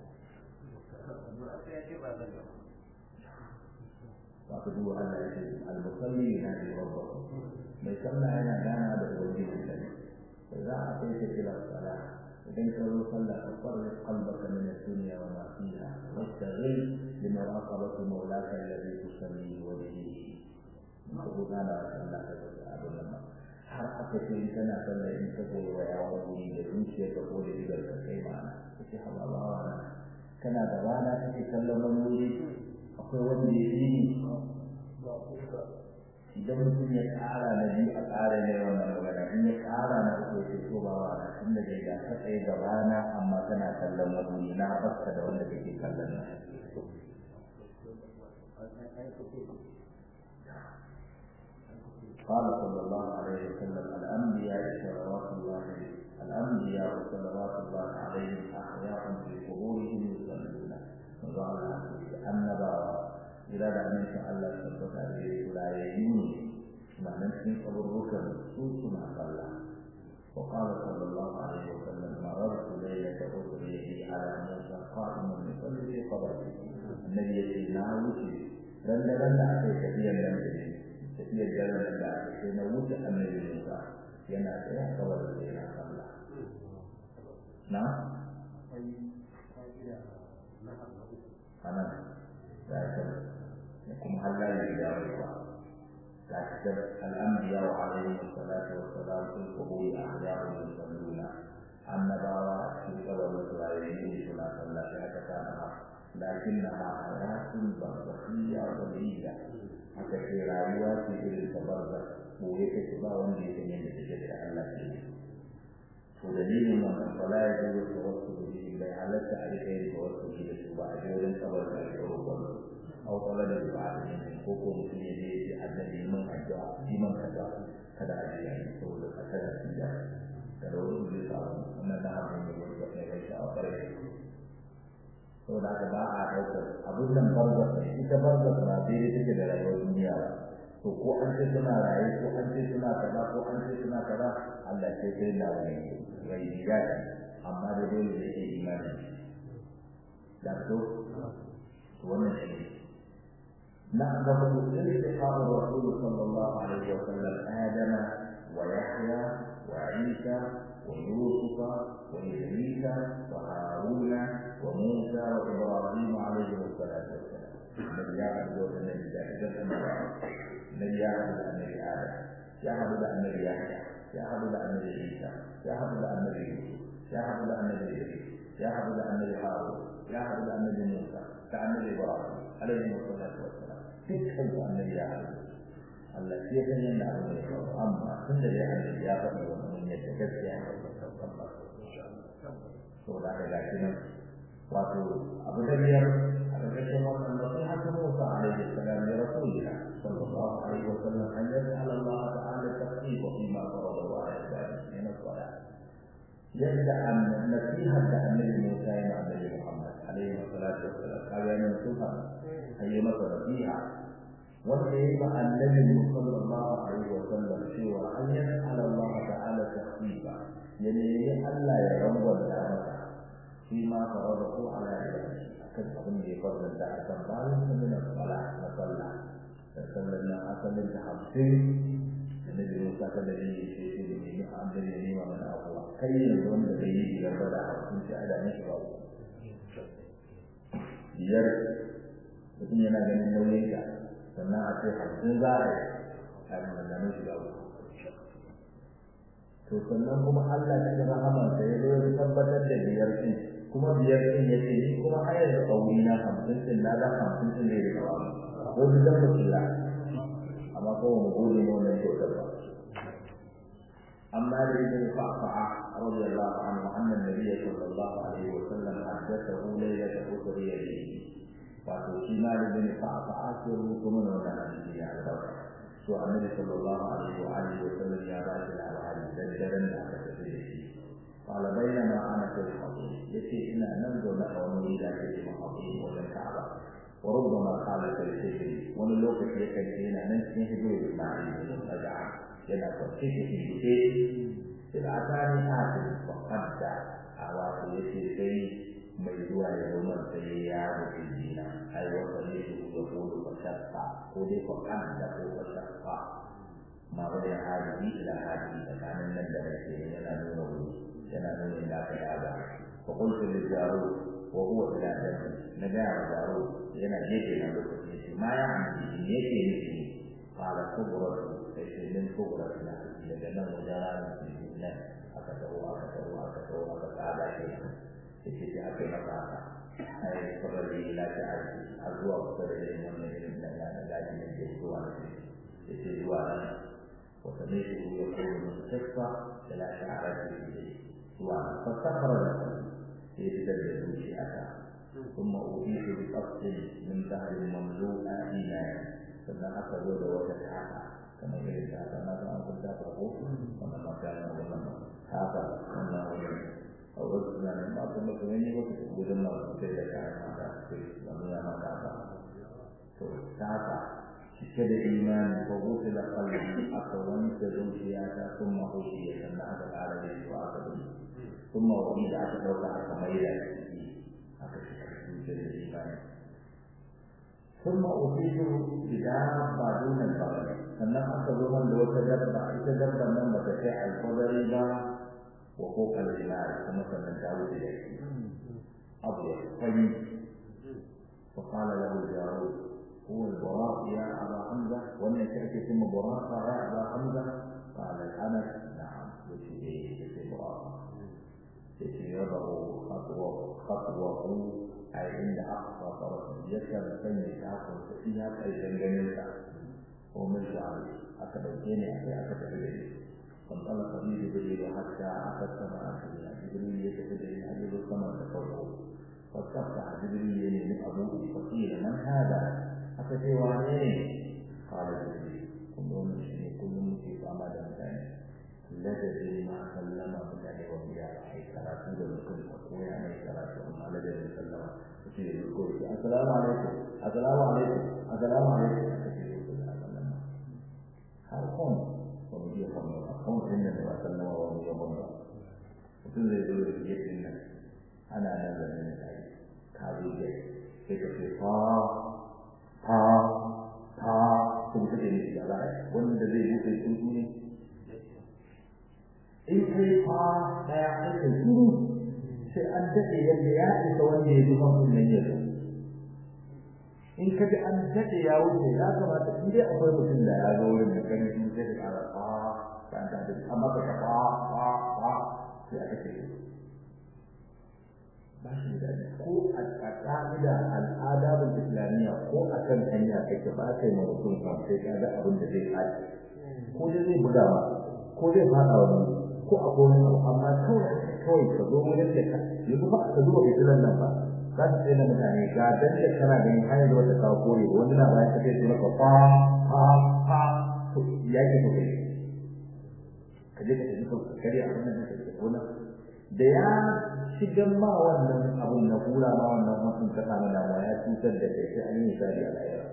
aka duba Allah ya ce al-musalli yana da rabba mai sallah yana gana da ubangiji sa ne za a kai ta kira sala idan ka zo sallah ka farri qalbaka min ad-dunya wa ma fiha wastaghil bi muraqabati mawlaka alladhi tusalli wa bihi ko gana da sallah ka da abin nan har aka ce in kana sallah in ka goyi wa yawon wuri da zuciyarka ko da idan ka kai ma'ana kace habawa kana da rana kake kallon wani wuri akwai wanda ya yi idan mutum ya ƙara na biyu a ƙara ne wannan magana in ya ƙara na uku ya ce to ba wa na tun da dai ga ka tsaye gabana amma kana kallon wani na baka da wanda kake kallon na قال صلى الله عليه وسلم الأنبياء صلوات الله الأنبياء صلوات الله عليهم أحياء في قبورهم يصلون وقال النبى إذا لم يشاء الله ثبت عليه لا يجون ما نسمي قبرك سوسنا صلى وقال صلى الله عليه وسلم مررت ليلة أسري على موسى قائما يصلي في قبره النبي يقول ناوتي لن لن أعطيك كثيرا من tafiyar daren da sai na wuce annabi Musa yana tsaye kawai da yana sallah na anan da ta da kuma Allah ya yi dawo ba da ta al'ambiya wa alaihi salatu wa salam sun kubu ya ahyaru yusalluna annabawa cikin kabarin su rayuwa suna sallah sai aka kana lakinnaha hayatun barzakhiyya waliyya haka ce rayuwa ce irin ta barza boye take ba wanda ya san yadda take da Allah ce to dalilin wannan fala ya zo da wasu da shi bai halatta a rika yin wasu da su ba a je wurin kabar da ake roƙon au tsala da ba a yin ko ko mutum ya je ya annabi mun addu'a shi man kaza kada a je yi saboda a kada shi da kada wani zai samu wannan na abin da wani ya kai shi a ƙarshe saboda haka ba a ɗaukar abin nan barzak ne ita barzak ba daidai take da rayuwar duniya ba to ko an ce suna raye ko an ce suna kaza ko an ce suna kaza Allah ce sai da wani rai ya ce amma da dole da ke imani da to wannan shi na gaba da istiqam rasul sallallahu alaihi wa sallam adama wa yahya wa isa wa yusuf wa idris wa haruna وموسى وإبراهيم عليه الصلاة والسلام الذي يعبد النبي ذلك الذي يعبد النبي آدم يعبد النبي يحيى يعبد النبي عيسى يعبد النبي يوسف يعبد النبي إدريس يعبد النبي هارون يعبد النبي موسى كالنبي إبراهيم عليه الصلاة والسلام تكفل النبي يعبد التي يتمنى أن يكون أما كل يعبد يعبد ومن يتكفل يعبد saboda haka gashi nan wato abu da biyar a ƙarƙashin wannan nasiha ta Musa alaihi salam ya rasulina sallallahu alaihi wa sallam an yas'al Allah ta'ala tasdiqa fi ma farada wa ibadihi min as-salat yadda an nasiha da annabi Musa ya annabi Muhammad alaihi salatu wa salam kaga ne sufa ayi masa nasiha wanda ya ba annabi sallallahu alaihi wa sallam cewa an yas'al Allah ta'ala tasdiqa yani Allah ya rangwanta masa فيما فرضه على عباده أكد أظن يفضل ذا أكبر من الصلاة نصلى فصلنا أصل التحصيل النبي موسى كذلك يشيء من عبد اليمين ومن أقوى كي يظن به إلى بدع كنت على نشره biyar mutum yana ganin nauyin ka sannan a ce hamsin za a yi a maganganun shi da to sannan kuma Allah cikin rahamansa ya zo ya tabbatar da biyar ɗin kuma biyar ɗin ya ce ni kuma har yanzu ƙauri na hamsin ɗin na da hamsin ɗin da ya kawo wasu dan ba su amma ko mu gode ne wannan kyautar ba أما لابن قعقاع رضي الله عنه أن النبي صلى الله عليه وسلم حدثه ليلة أسري به وفي مال بن قعقاع سره من ولا نبي على سو النبي صلى الله عليه وآله وسلم يا باشر على هذه دجلا لا تتفيه قال بينما أنا في الحضيض يتي إن ننظر له ونريد أن يجب الحضيض والكعبة وربما قال كالسجن ونلوك في كالسجن ننسي هدوء إسماعيل بن رجعه yana kwanci cikin buɗe sai a tani atin fakanta a wato ya ce sai mai zuwa ya zama sai ya rufe jina ai wata ne su ya kodo fashafa ko dai fakanta ko fashafa ma wani hadi ila hadi tsakanin nan da rake yana nuna wuri yana nuna inda aka yaga fa qultu lil jaru wa huwa ila dami na ga jaru yana gefe na lokaci ma ya amfi ne yake nufi qala kubratu sai min kubra ila daga nan wajen ranar nan aka tawo aka tawo aka tawo aka tsada shi yake sai aka yi masa haka ai kabari la ta aji har zuwa kusa da irin wannan irin da ya da gaji da ke zuwa da shi da ke zuwa nan wata ne shi ya kuma mustaqfa da la ta aji zuwa fasakara da sai fitar da zuciya ta ثم أضيف بقصد من ظهر مملوء إيمانا sannan aka zo da wata taka kamar irin taka na ga an kunta ta ko wannan magana wannan haka wannan wani a wasu tunanin ba kuma kuma ne ba su gudun ma su sai da kayan mata su da nuna mata ba to haka cike da imani ko gudu da kalli aka wanke zuciya ta sun mahushi ya sannan aka ƙara da su aka bi sun mawani da aka ɗauka aka mai da ciki aka cika zuciya da imani ثم أصيب بدابة دون البغل sannan aka zo man da wata dabba ita dabba nan ba ta kai alfadari ba wa ko kalmar kuma sannan ta wuce da shi abu ya fani fa qala lahu jarud huwa al-buraq ya aba hamza wannan shi ake cewa buraq ya aba hamza qala anas na'am wuce da shi ce buraq sai ya yadahu khatwa khatwahu ai inda aqsa farasa yakan sanya takon sa iya kai danganin sa ko mun sha'ani aka dauke ne sai aka tafi da shi kan Allah kabi da bai hatta aka sama aka yi jibril ya tafi da shi a sama da farko فاستفتح جبريل من أبوه فقيل من هذا أفتي وعنين قال جبريل كل مشري كل مشري أمد مكان لا تدري ما سلم بالله وبيا أي كراتو لكل أقوى أي كراتو أما لا تدري سلم فقيل يقول السلام عليكم السلام عليكم السلام عليكم فقيل يقول سلام هل قوم ومجيء قوم قوم إن النبي صلى الله عليه وسلم mutum zai zo da gefen nan ana nan da nan da ka zo da sai ka ce fa fa fa kun kace ne da ba wanda zai yi sai tsuntsu ne in kai fa daya sai ka tsuru sai an dade yadda ya isa wanda ya zuba kun nan ya zo in ka ji an dade ya wuce ya kamata in dai akwai mutum da ya zo wurin da kan shi sai ka kara fa kan ta amma ka fa fa fa sai aka ce ba shi da ko a ƙa'ida al'adabul islamiyya ko a kan hanya kake ba ka yi mutum kan sai ka ga abin da zai kaji ko dai zai buga ma ko zai fada wani ko a ko wani amma kawai kawai ka zo wajen da ka yanzu ba ka zuba fitilan nan ba za ka tsaye da mutane ga dan da kana ganin hanyar da wata kawo kore wani na bayan ka sai su maka fa fa fa to ya ke kai ka je ka tafi ka karya abin da ka tafi wannan da ya shigar ma wannan abun na kura ma wannan mutum ka samu damuwa ya cutar da kai sai an yi misali a lahira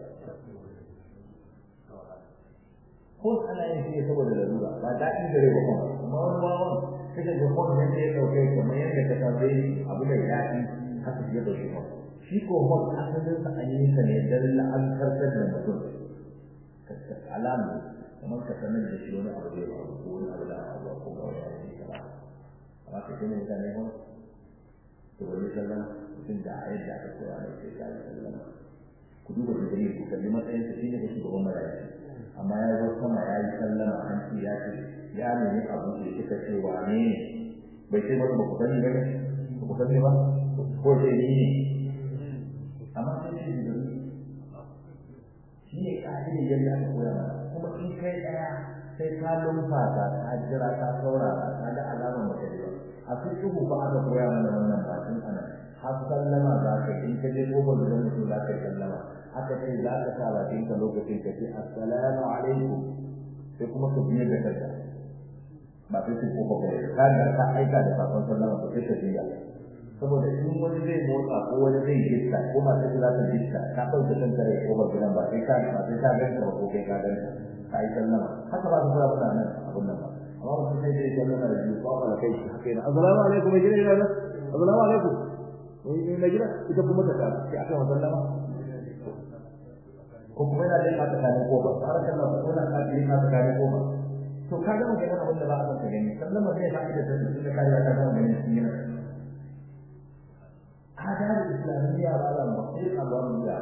ko ana yin shi saboda larura ba daɗin da rai ba kuma amma wani bawan kake ga kwan nan da ya ɗauke kamar yadda ka sa zai abu da ya fi haka ya ɗauke ma shi ko hon asalin sa an yi sa ne don la'antartar da mutum alamu kamar ka sanar da shi wani abu da ya faru ko wani abu da abu ko ga wani abu da ya faru amma ka gina mutane hon to wani sallan mutum da ayat da aka koya mai sai kai sallan ku duba da dalili ku kalli matsayin sa shine da shugaban malaka amma ya zo sama ya yi sallama an ce ya ce ya nemi abu da suka ce wane ne bai ce masa ba ku sani ba ne ba ku sani ba ko sai ni ne amma sai shi da shi ne ka'idar yadda aka koya mana kuma in kai daya sai ka lumfasa ka jira ka saurara ka ga alamar mutum a cikin ba aka koya mana wannan bakin ana har sallama za ka in ka je kofar da mutum za ka yi sallama aka ce za ka sa bakin ka lokacin ka ce assalamu alaikum sai kuma ka biye da kanka ba sai su kofa ba ka ga ka aika da sakon sallama ka sai ka biya saboda in wani zai motsa ko wani zai gitta ko ba sai za ka gitta ka ɗauke kanka da kofar gidan ba sai ka ba sai ka ganta ba ko kai ka ganta ka yi sallama haka ba ka fara mutanen abun nan ba amma mutum sai dai sallama da biyu ko ba kai shi haka yana assalamu alaikum mai gida yana assalamu alaikum wai mai gida ita kuma ta ta sai aka sallama ko kuma yana da mata kare ko ba har kan nan ko na ka ji mata kare ko ba to ka ga mun ga wanda ba a san gani sallama zai fa ida da su da kare ka ga mun shi ne adar islamiyya ba da ba sai Allah mun ya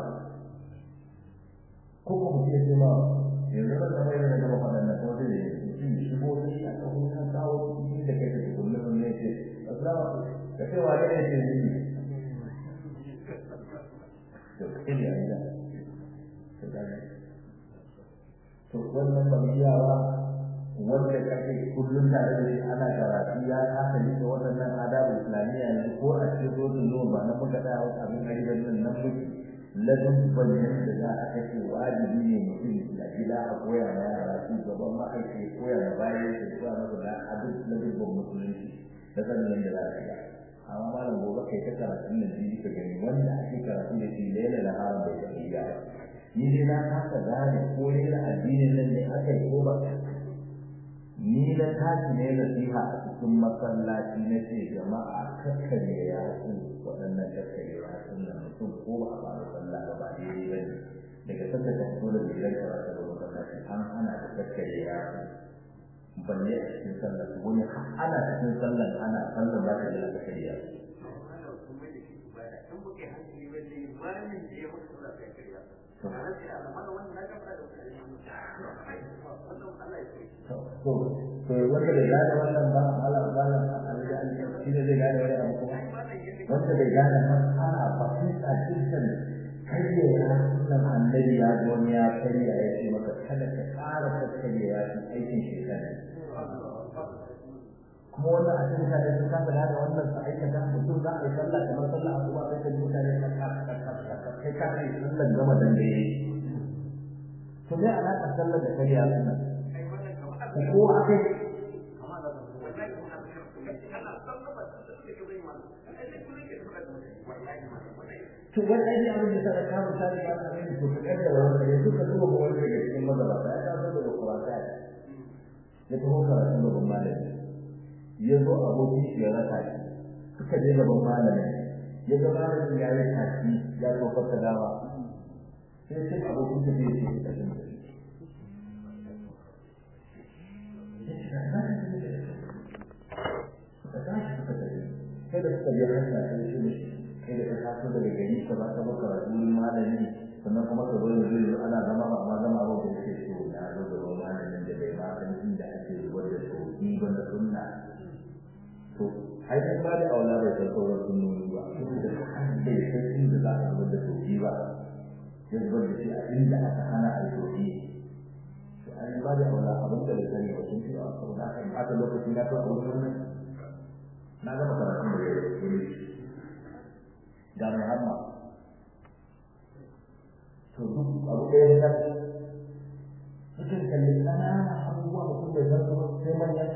ko ko mu ce ma yanzu da mai da gaba fadan da ko dai shi shigo shi a kan kan kawo cikin da kai da kullum ne ce assalamu alaikum ka ce wa ne ce ni to kai ne aida to gane to wannan ba iyawa wanda kake kullum tare da shi ana karatu ya kasa yi da waɗannan adabu islamiyya yanzu ko a cikin rotun zuwa ba na muka tsaya wasu abin ajiyar nan nan muke ladin bayan da za a kashe wajibi ne mutum a gida a koya ma yara su gaban ma'aiki koya ma bayan su koya masa da abin ladin ban musulunci da sanin yadda za a shiga amma malam gobe kai ta karatun nan biyu ka gani wanda ake karatu da shi laila da haram bai taɓa iya ba ni dai na kasa gane ko da addinin nan ne aka yi ko ba ni na tashi ne nasiha a cikin masallaci na ce jama'a kakkare ya su waɗannan kakkare ya su na mutum ko ba a fara sallah ba ba daidai ba ne daga sanda ta fito da gidan karatu da masallaci an hana da kakkare ya su balle a cikin sallah wani ana cikin sallah ana sallah ba ta da kakkare ya su to to wanda bai gane wannan ba ala bala alja shi ne zai gane wani abu kuma wanda bai gane mas'ala ba sai a cikin kariya ya sunan annabi ya zo ne ya kariya ya ce maka kada ka ƙara kakkariya ya ci aikin shekara kuma wannan a cikin mutane sun kasa gane wannan su aikata mutum za a yi sallah kamar sallah a kuma sai ka ji mutane kai ka kai sallan gama dangaye to dai alaƙa sallar da kariya sunan ko akai to wannan ne abin da sai ka misali ba ka gani to ka da wannan ya duka duba ko wanda daga cikin mazaba ya ta zo da Qur'ani ya taho karatu da malami ya zo abokin shi ya raka shi suka je gaban malami ya ga malamin ya yi tashi ya tofar da dawa sai sai abokin shi ya ce ka shi sai da suka biya hanya sai shi ne kai da ka taso daga gari ka ba ka ba karatu wurin malami sannan kuma ka zo yanzu yanzu ana zama ba amma zama ba da yake so na zo da ruwan malamin da bai ma san inda ake zubar da sauki ba na sunna to ai sai ba da aula bai san sauran sunnoni ba da kan bai san inda za a zubar da sauki ba ya zubar da shi a inda aka hana a yi sauki to an ba da aula abin da bai sani ba sun fi a sauna kan aka lokaci na to a wurin nan na gama karatun da ya yi ga Muhammad to duk abu da ya ta mutum kalli ƙananan abubuwa mutum bai san kuma sai manya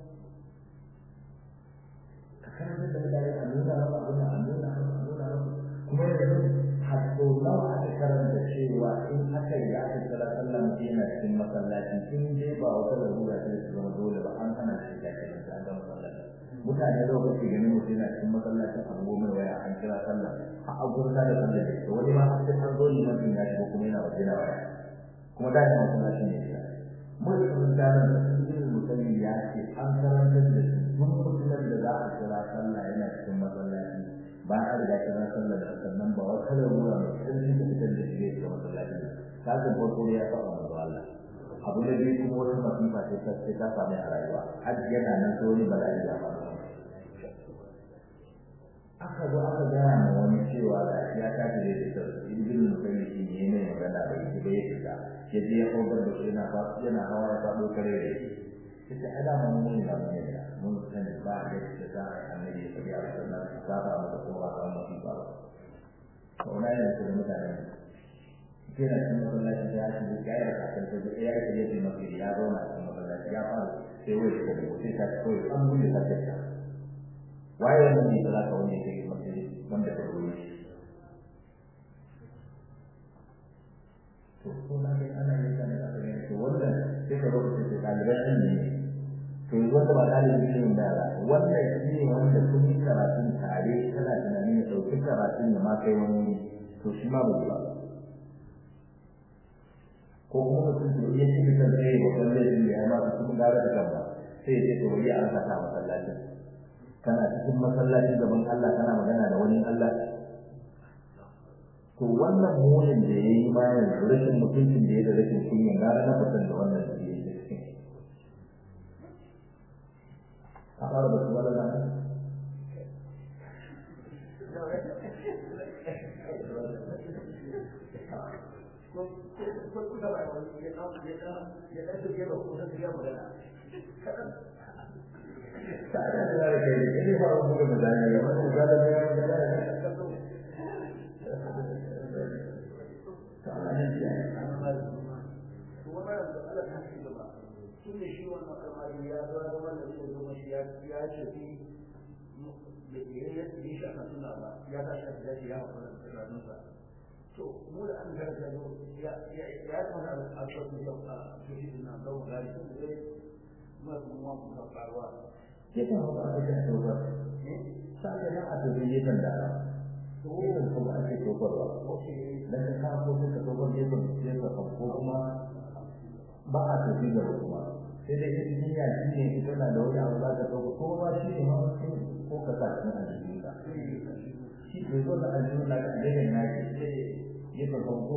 ka karanta da mutane a nuna maka abin da a nuna maka a nuna maka kuma yanzu har sau nawa aka karanta cewa in aka yi aka kira sallah mutum yana cikin masallaci in dai ba wata larura ce su zama dole ba an hana shi da kiranta an ga masallaci mutane da kake ganin mutum yana cikin masallacin abu mai waya an kira sallah a agurta da sallah da wani ma sai an zo liman din ya shigo kuma yana waje na waya kuma da ya masallacin ne ya mun san ganin da cikin musulmi ya ce an karantar da su duk mutumin da za a kira sallah yana cikin masallaci ba a riga kira sallah da sannan ba wata larura mai ƙarfi da fitar da shi ga masallaci ta ga farko ya faɗa manzo Allah abu da biyu kuma wata masifa sai ta sai ta samu a rayuwa har yana nan sai wani bala'i ya faru aka zo aka gaya ma wani cewa da ya tashi da ita ibn musayyib shi ne mai magana da ita bai fita ya je ya kogar da shi yana fa yana hawa ya fado kare da shi sai ada mun mun da mun da mun san ba da shi da annabi sallallahu alaihi wasallam ta ba mu da kowa ta mu ba ko na ne da mutane sai na cikin masallaci ya ci da ya yi kafin ta ya yi da ya mafi ya zauna cikin masallaci ya fara sai wai shi da sai ta koyi an gudu ta ta waye wannan ne da ka wani sai mafi wanda ka koyi shi to ko na ga ana yin kana da ne to wannan sai ka rubuta da ɗaliban ne to yanzu wanda ba ɗalibin ilimin da ba wannan shi ne wanda kun yi karatun tare kana tunanin ya ɗauki karatun ya ma kai wani to shi ma ba ba ko kuma mutum to iya cikin kan sai ba kan laifin da ya ma su kuma gara da kan ba sai ya ce to wani an saka masallacin kana cikin masallaci gaban Allah kana magana da wani Allah to wannan munin da ya yi bayan rashin mutuncin da ya da rashin kunya gara na fitan da wannan da ya yi cikin a fara da su wala na ko ko kuka ba wani ya dan ya dan ya dan take ba ko sai ya magana kadan ta da da kai ne ba mu ga magana ya wani ga da ya magana ta Allah ne ya kuma ba da Allah ta ci gaba tun da shi wannan al'amari ya zo da wannan da zo shi ya ya ce fi da ya ya yi shi aka tuna ba ya ta shi da ya hawa da tsaronsa to mu da an garga zo ya ya ya kuma a cikin da a cikin nan da gari da dai ma kuma mu ka faruwa ke ta ba da ta to ba sai da a to ne kan da to ne ko ba ake to ba dan ka ko ka to ba ne ko ne ka ko kuma ba a to da kuma sai dai ita duniya shi ne ita na da wani abu za ka ɗauka ko ba shi ne ma ko ka sa cikin aljihun ka shi ne zo da aljihun na kan daga na ke ya ka farko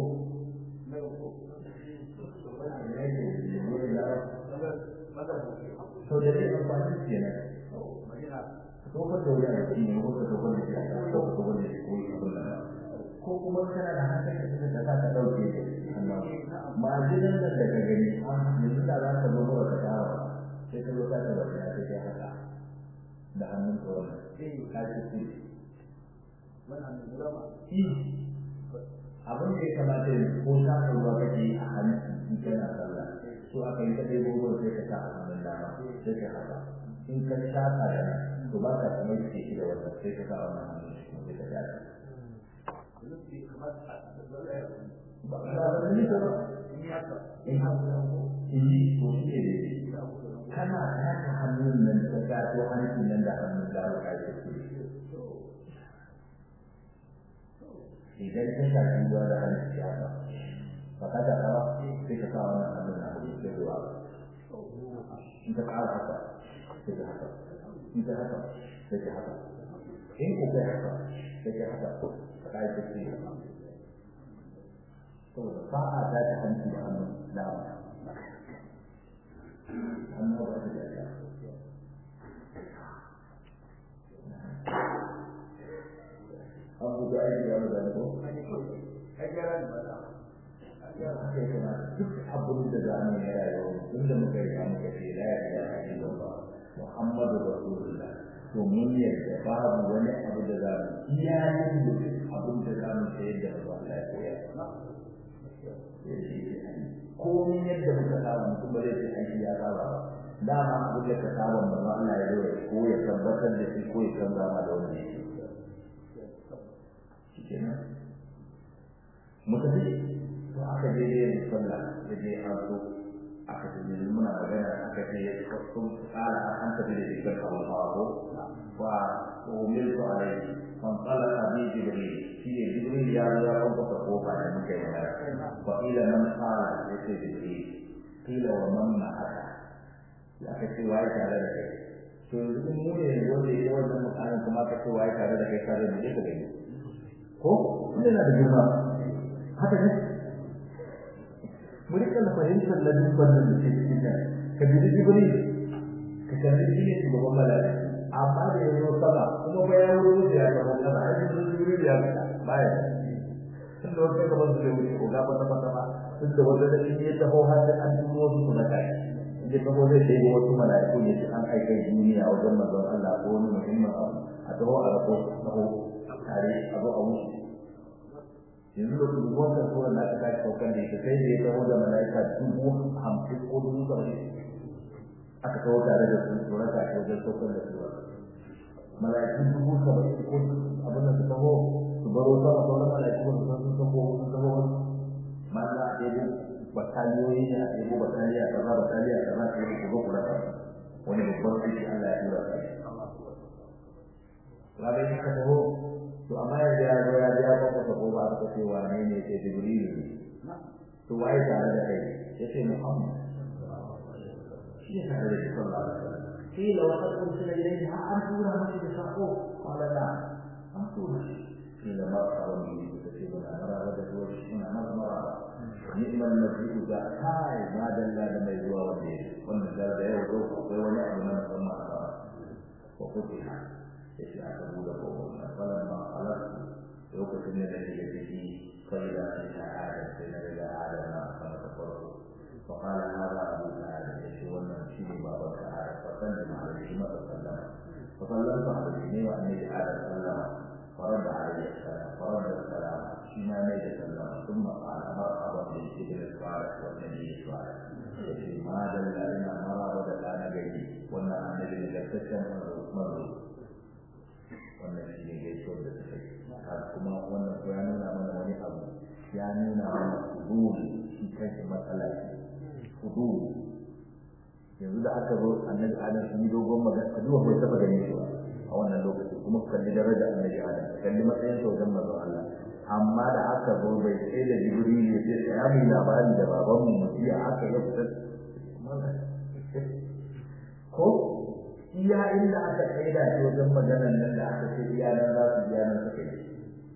sau da zai amfani ke nan tokar da wani aiki ne ko ka tokar da shi a ko ka tokar da shi ko yi abin da ko kuma kana da hankali ka da za ka ɗauke ma'ajinan da daga gani yanzu da za ka zo ba ka tara ba sai ka zo ka ta ba ya sai haka da hannun ka wannan ka ci ku wannan ne gaba abin da ya kamata ya ko ta ka ruwa kake yi a hannun in kana sallah so aka yi kadai gobe sai ka sa a hannun dama sai ka haka in ka shaka da nan to ba ka kamar ke shi da wannan sai ka sa wannan hannun shi kuma sai ka shaka ba ba ba ni ba in yi ko shi ne kana taka hannun nan ka gato hancin nan da hannun dama ka yi kuskure idan ka shafi ruwa da hannun ya ba ba ka da rawa sai ka sa wannan hannun na hudu sai ruwa in ka ƙara haka sai ka haka in ka haka sai ka haka in ku kai haka sai ka haka ka yi kuskure saboda ba a dace hanci da hannun dama hannun ba su da ya an buga aiki wani da ko haka ya kamata duk abin da za mu yi rayuwa tun da muka yi muka ce la ya ilaha illallah muhammadu rasulullah to mun yadda babu wani abu da za mu iya yin abin da za mu sayar da ba Allah ya koya komin yadda muka saba mutum ba zai ce aiki ya saba ba dama abin da ka saba ba ma Allah ya zo ko ya tabbatar da shi ko ya canza ma da wani shi kenan mu tafi to aka je da yin sallah da je an so aka ce yanzu muna magana aka ce sun tsara an tafi da shi kan kawo wa umiltu alaihi man talaqa bi jibril shi ne jibril ya zo ya kwanta kofa da muke magana fa ila man qala yace jibril qila wa man ma'aka ya ka ce wai tare da kai to yanzu mu ne wanda ya wannan mutanen kuma ka ce wai tare da kai tare da kai gani ko ina da girma haka ne mu rika da fahimtar ladubban da ke cikin nan ka bi jibril ka kalli shi ne shugaban malaka amma da ya zo sama kuma bayan ruwa da ya zama sama a cikin jibril ya fita baya tun da wata gaban su da wuce ko gaba ta fata ba tun da wanda da shi ya taho har da an tuno wasu su na kai inda taho zai sai wasu mala'iku ne su an aikai duniya wajen manzon Allah ko wani muhimmin abu a taho a rako taho tare a zo a wuce yanzu da kuma wannan tsoron da aka kai saukan da ita sai da ya taho da mala'ika dubu hamsin ko dubu saba'in aka taho tare da su tsoron ta ke wajen saukan da su mala'iku dubu saba'in ko abin da su taho su baro sama sauran mala'iku su san sun taho sun taho mana a ɗaya bataliyoyi ne a ɗaya bataliya kaza bataliya kaza ta yi kuma kula da wani babban aiki Allah ya tura kai Laga yi ka taho to amma yanzu ya zo ya biya kwakwa ta ko ba aka ce wane ne ce Jibrilu ne to waye tare da kai ya ce Muhammad shi ne tare da shi sallallahu alaihi wasallam قيل وقد أرسل إليه أن تورى مسجد الصحوح قال نعم أن تورى قيل مرحبا به كتبنا مرابة وجهنا مرحبا نعم المسجد ذا هاي ما دل لما يزوى وجهه والنزال ده يوضوح ويونعم من ثم وفتح يشاء تقول قوم فلما خلقت lokacin da nake da ciki فإذا فيها آدم فإن إذا آدم فما تفرقوا فقال هذا أبو آدم يشون شيء بابك آدم فسلم عليه ما تسلم فسلمت عليه وأني آدم سلم فرد عليه السلام فرد السلام فيما ميت سلم ثم قال مرحبا بالابن الصالح والنبي الصالح ما دل إلى مرابة كان بيني وأن النبي لتسلم مرض wannan shi ne gaisuwar da suka yi kuma wannan ya nuna mana wani abu ya nuna mana huduri shi kanshi matsala ce huduri yanzu da aka zo annabi adam sun yi dogon magana a duba bai taba ganin shi ba a wannan lokaci kuma kalli daraja annabi adam kalli matsayin sa wajen manzon Allah amma da aka zo bai sai da jibril ya ce ya mu labari da baban mu mutiya aka yi fitar ko iya inda aka tsaida shi wajen maganar nan da aka ce iya nan za su iya nan suka yi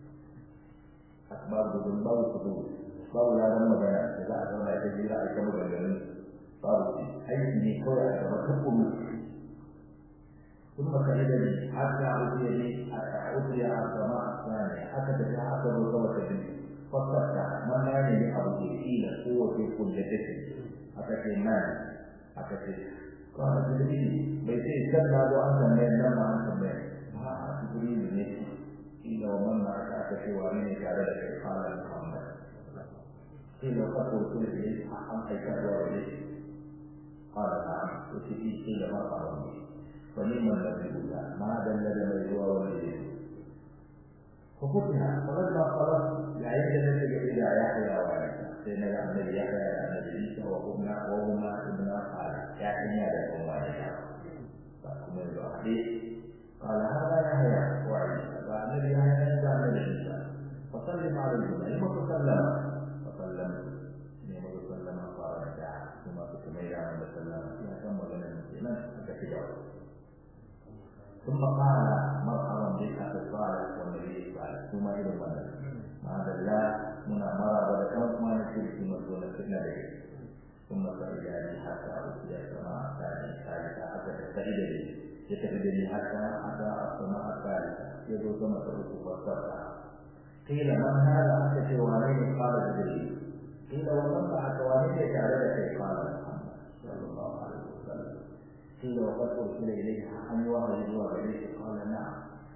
babu gudun babu kudu babu ladan magana da za a zauna ita jira a ita maganganun babu shi aiki ne kawai a gaba ta kuma ثم سألني حتى أوتي لي أوتي على السماء الثانية أكد جاء أكد وسوى كذب فاستفتح ما يعني لأبو إلى قوة كل جسد أكد الناس أكد قال جبريل بيتي كلا لو أنت من لما أنت من ما جبريل نسي إلا ومن معك أكد وعليني على ذلك قال محمد قيل وقد قلت إليه أم أيكاد وإليه قال نعم وسيدي قيل ما قال فلما الذي قلت ما دل دل هو وإليه ففتح فلما خلص لعيد نسج إلى يحيى وعيسى سيدنا النبي يحيى النبي عيسى وهما وهما ابنا خالد يحيى لهما يحيى فكم الحديث قال هذا يحيى وعيسى فالنبي يحيى نزع النبي عيسى فسلم عليهما لما تسلم فسلم لما تسلم قال رجع ثم تسمي على وسلم يا كم وجنا المسلمين فكتبوا ثم قال مرحبا بك في الصالح والنبي الصالح ثم الى المدى مع الله منا مرة ولكم ما نشير في مسؤولة النبي ثم سئل لي حتى أوتي السماء الثانية الثالثة حتى تستعيد لي يتفد لي حتى أتى السماء الثالثة يدعو ثم ترك فاسترجع قيل من هذا أتى شوالين قال جبريل قيل ومن بعث والديك على ذلك قال محمد صلى الله عليه وسلم قيل وقد أرسل إليه أن يوحي هو إليه قال نعم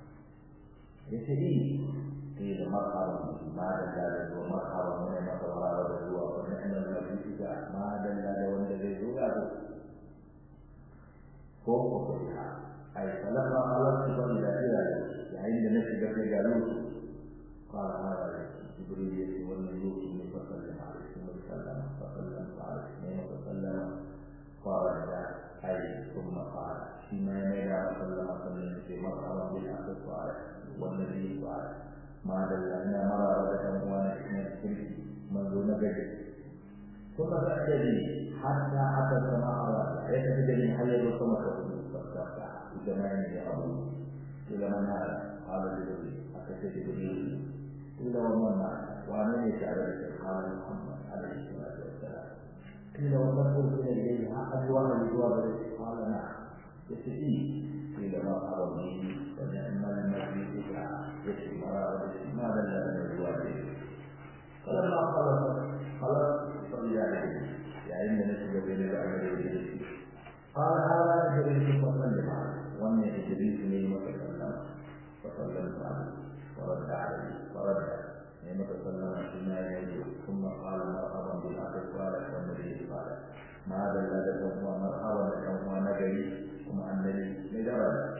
يسئل قيل مرحبا ما دل ومرحبا من مطر هو ونعم المجيء ما دل والذي هو فوق فوقها أي فلما خلصت فإذا إلى عند نفسك في جالوت قال هذا جبريل يأتي والنبي فسلم عليه ثم سلم فسلمت عليه وسلم قال أي ثم قال فيما ينادى صلى الله عليه وسلم في مرحبا بالأخ الصالح والنبي الصالح ما دلنا مرة ولكم وانا من الشرك منذ نجد ثم تأتي حتى أتى السماء الرابعة يتبدل حي السماء فاستفتح بزمان يا أبو إلى من هذا قال جبريل أتى جبريل إلى ومن معك ومن يشعر قال محمد عليه الصلاة والسلام قيل وقد أرسل إليه أحد وهل الجواب قال نعم يستفيد قيل مرحبا به ونعم المجيء يكفي مرارة ما دل من الجواب فلما خلص خلص صلي عليه يعني نسب بين العمل قال هذا جبريل فسلم عليه وان جبريل من وتكلم فسلمت عليه ورد عليه ورد نعمة سلم فيما يليه ثم قال مرحبا بالأخ الصالح والنبي الصالح ما دل لكم ومرحبا لكم ونبي ثم النبي لدرجة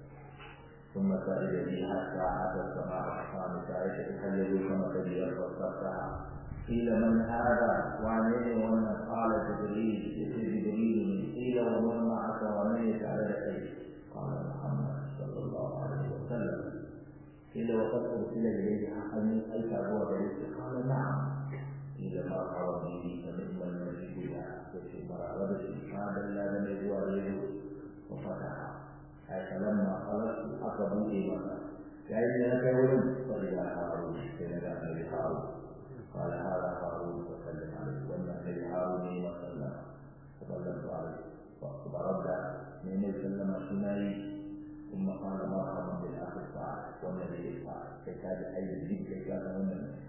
ثم سئل لي حتى أتى السماء الخامسة عائشة حيزوا كما تبين واستفتح قيل من هذا وعليه ومن قال جبريل جبريل قيل ومن معك ومن يفعل لك قال محمد صلى الله عليه وسلم قيل وقد أرسل إليه أن ألف هو بريد قال نعم قيل ما قال به فنعم المجيد لا يكفي مرارة هذا لا لم يجوى غيره وفتح أي فلما خلصت أقبل إيمانا يعني أنا كولد فإذا هارون حين كان النبي هارون قال هذا هارون فسلم عليه وأن النبي هارون وسلم فسلمت عليه فرد من سلم سنائي ثم قال مرحبا بالاخ الصالح والنبي الصالح كتاب اي الذكر كان من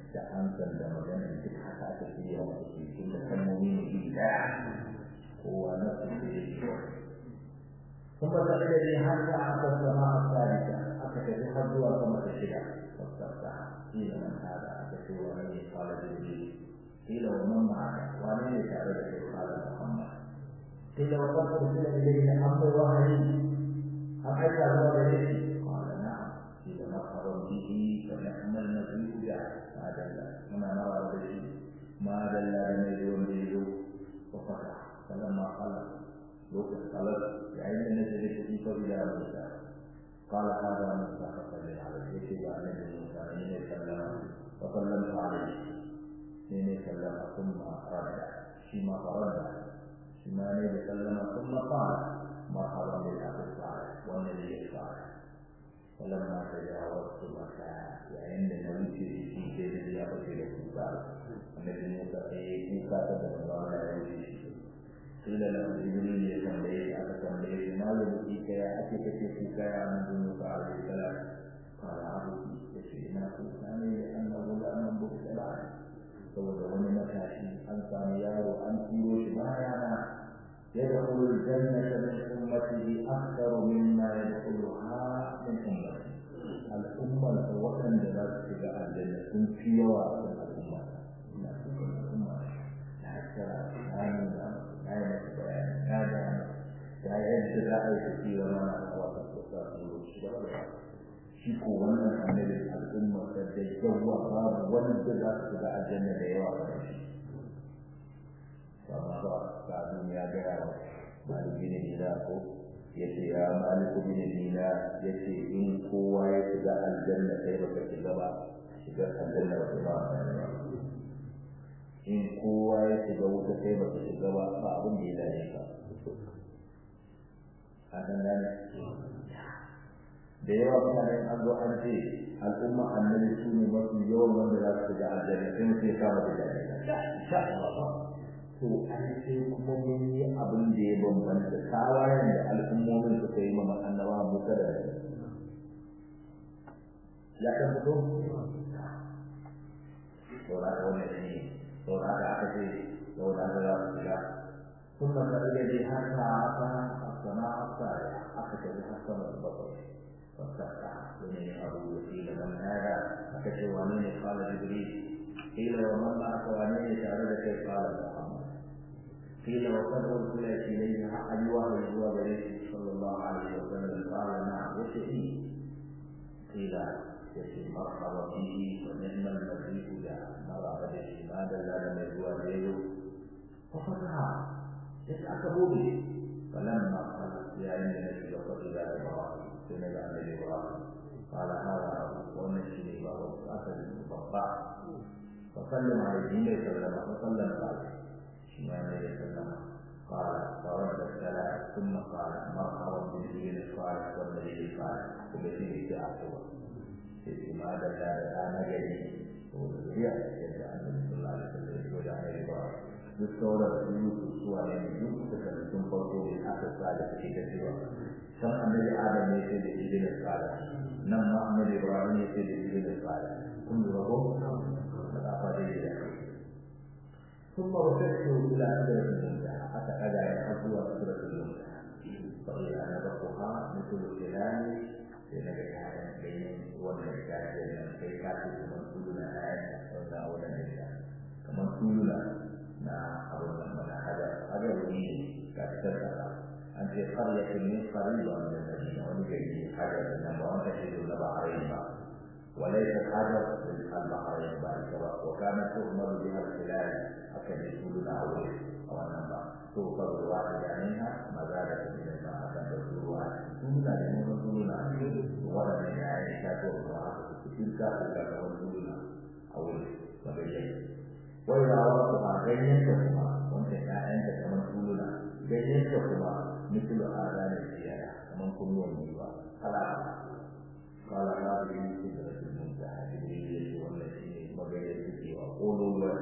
da hankali da magana duk haka aka shirya wa su tun da kalmomi ne iri daya kowa na su da ya shi ثم تقل لي حتى حتى السماء الثالثة أكتب حظها كما تشرع فاستفتح قيل من هذا أكتب ومن قال جبريل قيل ومن معك ومن يتعبد قال محمد قيل وقد أرسل إليه أمر وحي أم أتى هو إليه قال نعم قيل مرحبا به فنعم المسيح جاء ما دل هنا نرى به ما دل لم يدون به وفتح فلما خلق لوكس خلق بعين نزل في إلى موسى قال هذا موسى فصلى عليه يكتب عن موسى حين سلم فسلمت عليه حين سلم ثم رد فيما فرد فيما نبي سلم ثم قال مرحبا بالاخ الصالح والنبي الصالح فلما تجاوزت مكان عند نوتي في سيد اليابة لكوكا النبي موسى في كوكا تتبع على يوتي قيل له جبريل يتنبيه على تنبيه ما يبكيك يا أخي كيف يا من موسى عليه السلام قال عبدي يشينا كوكاني لأنه لم بكت بعد saboda wani matashi an sami yaro an turo shi bayana يدخل الجنة من أمته أكثر مما يدخلها من أمته الأمة وطن جلال تجاه الجنة في واسع الأمة لا تكون الأمة لا ترى لا نولا لا يمسك لا جانا لا يجد لا يشتي وما نقوى تستطيع shi ko wannan annabin al'umma da da yawa babu wanda za su ga aljanna da yawa ba shi amma ba ka duniya ga yawa maliki ne da ko yace ya maliku bin dina yace in kowa ya shiga aljanna sai baka shiga ba shiga aljanna ba ba in kowa ya shiga wuta sai baka shiga ba ba abin da ya dace ka a nan da yawa mutane an zo an ce al'umma annabi su ne mafi yawan wanda za su ga aljanna sai mutum ya kama da jami'a to an ce kuma mun yi abin da ya bambanta tawayen da al'ummomin suka yi mana annaba mu kada da ya kan fito saura da wannan shi saura da aka ce saura da za su shiga ثم فإذا به حتى عصى السماء الصالحة أخذ بحسن البصر فاستفتح بني أبو قيل من هذا فكشف ومن قال جبريل قيل ومن معك ومن سأل كيف قال محمد قيل وقد أرسل إليه أحد وهو هو صلى الله عليه وسلم قال نعم وشهي قيل يشي مرحبا به ونعم المسيح جاء نرى به ماذا لا لم يزوى غيره ففتح يسأل به فلما قال يا إن النبي وقد إلى إبراهيم سنة النبي إبراهيم قال هذا أبو ونشري وهو أسد المطبع فسلم عليه النبي صلى الله عليه وسلم عليه شمال النبي صلى الله عليه وسلم قال فرد السلام ثم قال مرحبا بالدين الصالح والنبي الصالح وبدين التعقوى لماذا لا أنا جديد وذريع يدعى النبي صلى الله عليه وسلم وجعل إبراهيم duk sauran su suwa ne duk suka sun farko da aka tsada take da cewa san annabi adam ne sai da ibn tsada nan ma annabi ibrahim ne sai da ibn tsada kun lura ko da fa dai da ثم رفعت الى سدرة المنتهى حتى اجا يحظوا سدرة المنتهى فإذا نبقها مثل الهلال لنجد هذا بين والنجاة بين كي كاتب من كلنا آية ولا ولا نجاة كما كلنا na abin da mana hajar hajar wani ne ga fitar da an ce karyatin min qariba min al-madina wani gari ne hajar da nan ba wanda ke da bahrain ba وليس الحجر البحرين بعد كذا وكانت تؤمر بها الخلال أكد يقولون أول أو النبع توفر الواحدة منها مزادة من الماء أكد يقولون ثم لا يقولون ولا من عائشة توفر تلك تلك يقولون أول فبيجي وإذا وقفها جنيتهما وانت كائنت كمن تقولنا جنيتهما مثل آذان الزيادة كمن كل والنبا خلاص قال هذه سدرة المنتهى جبريل والتي وبيت وقولوا له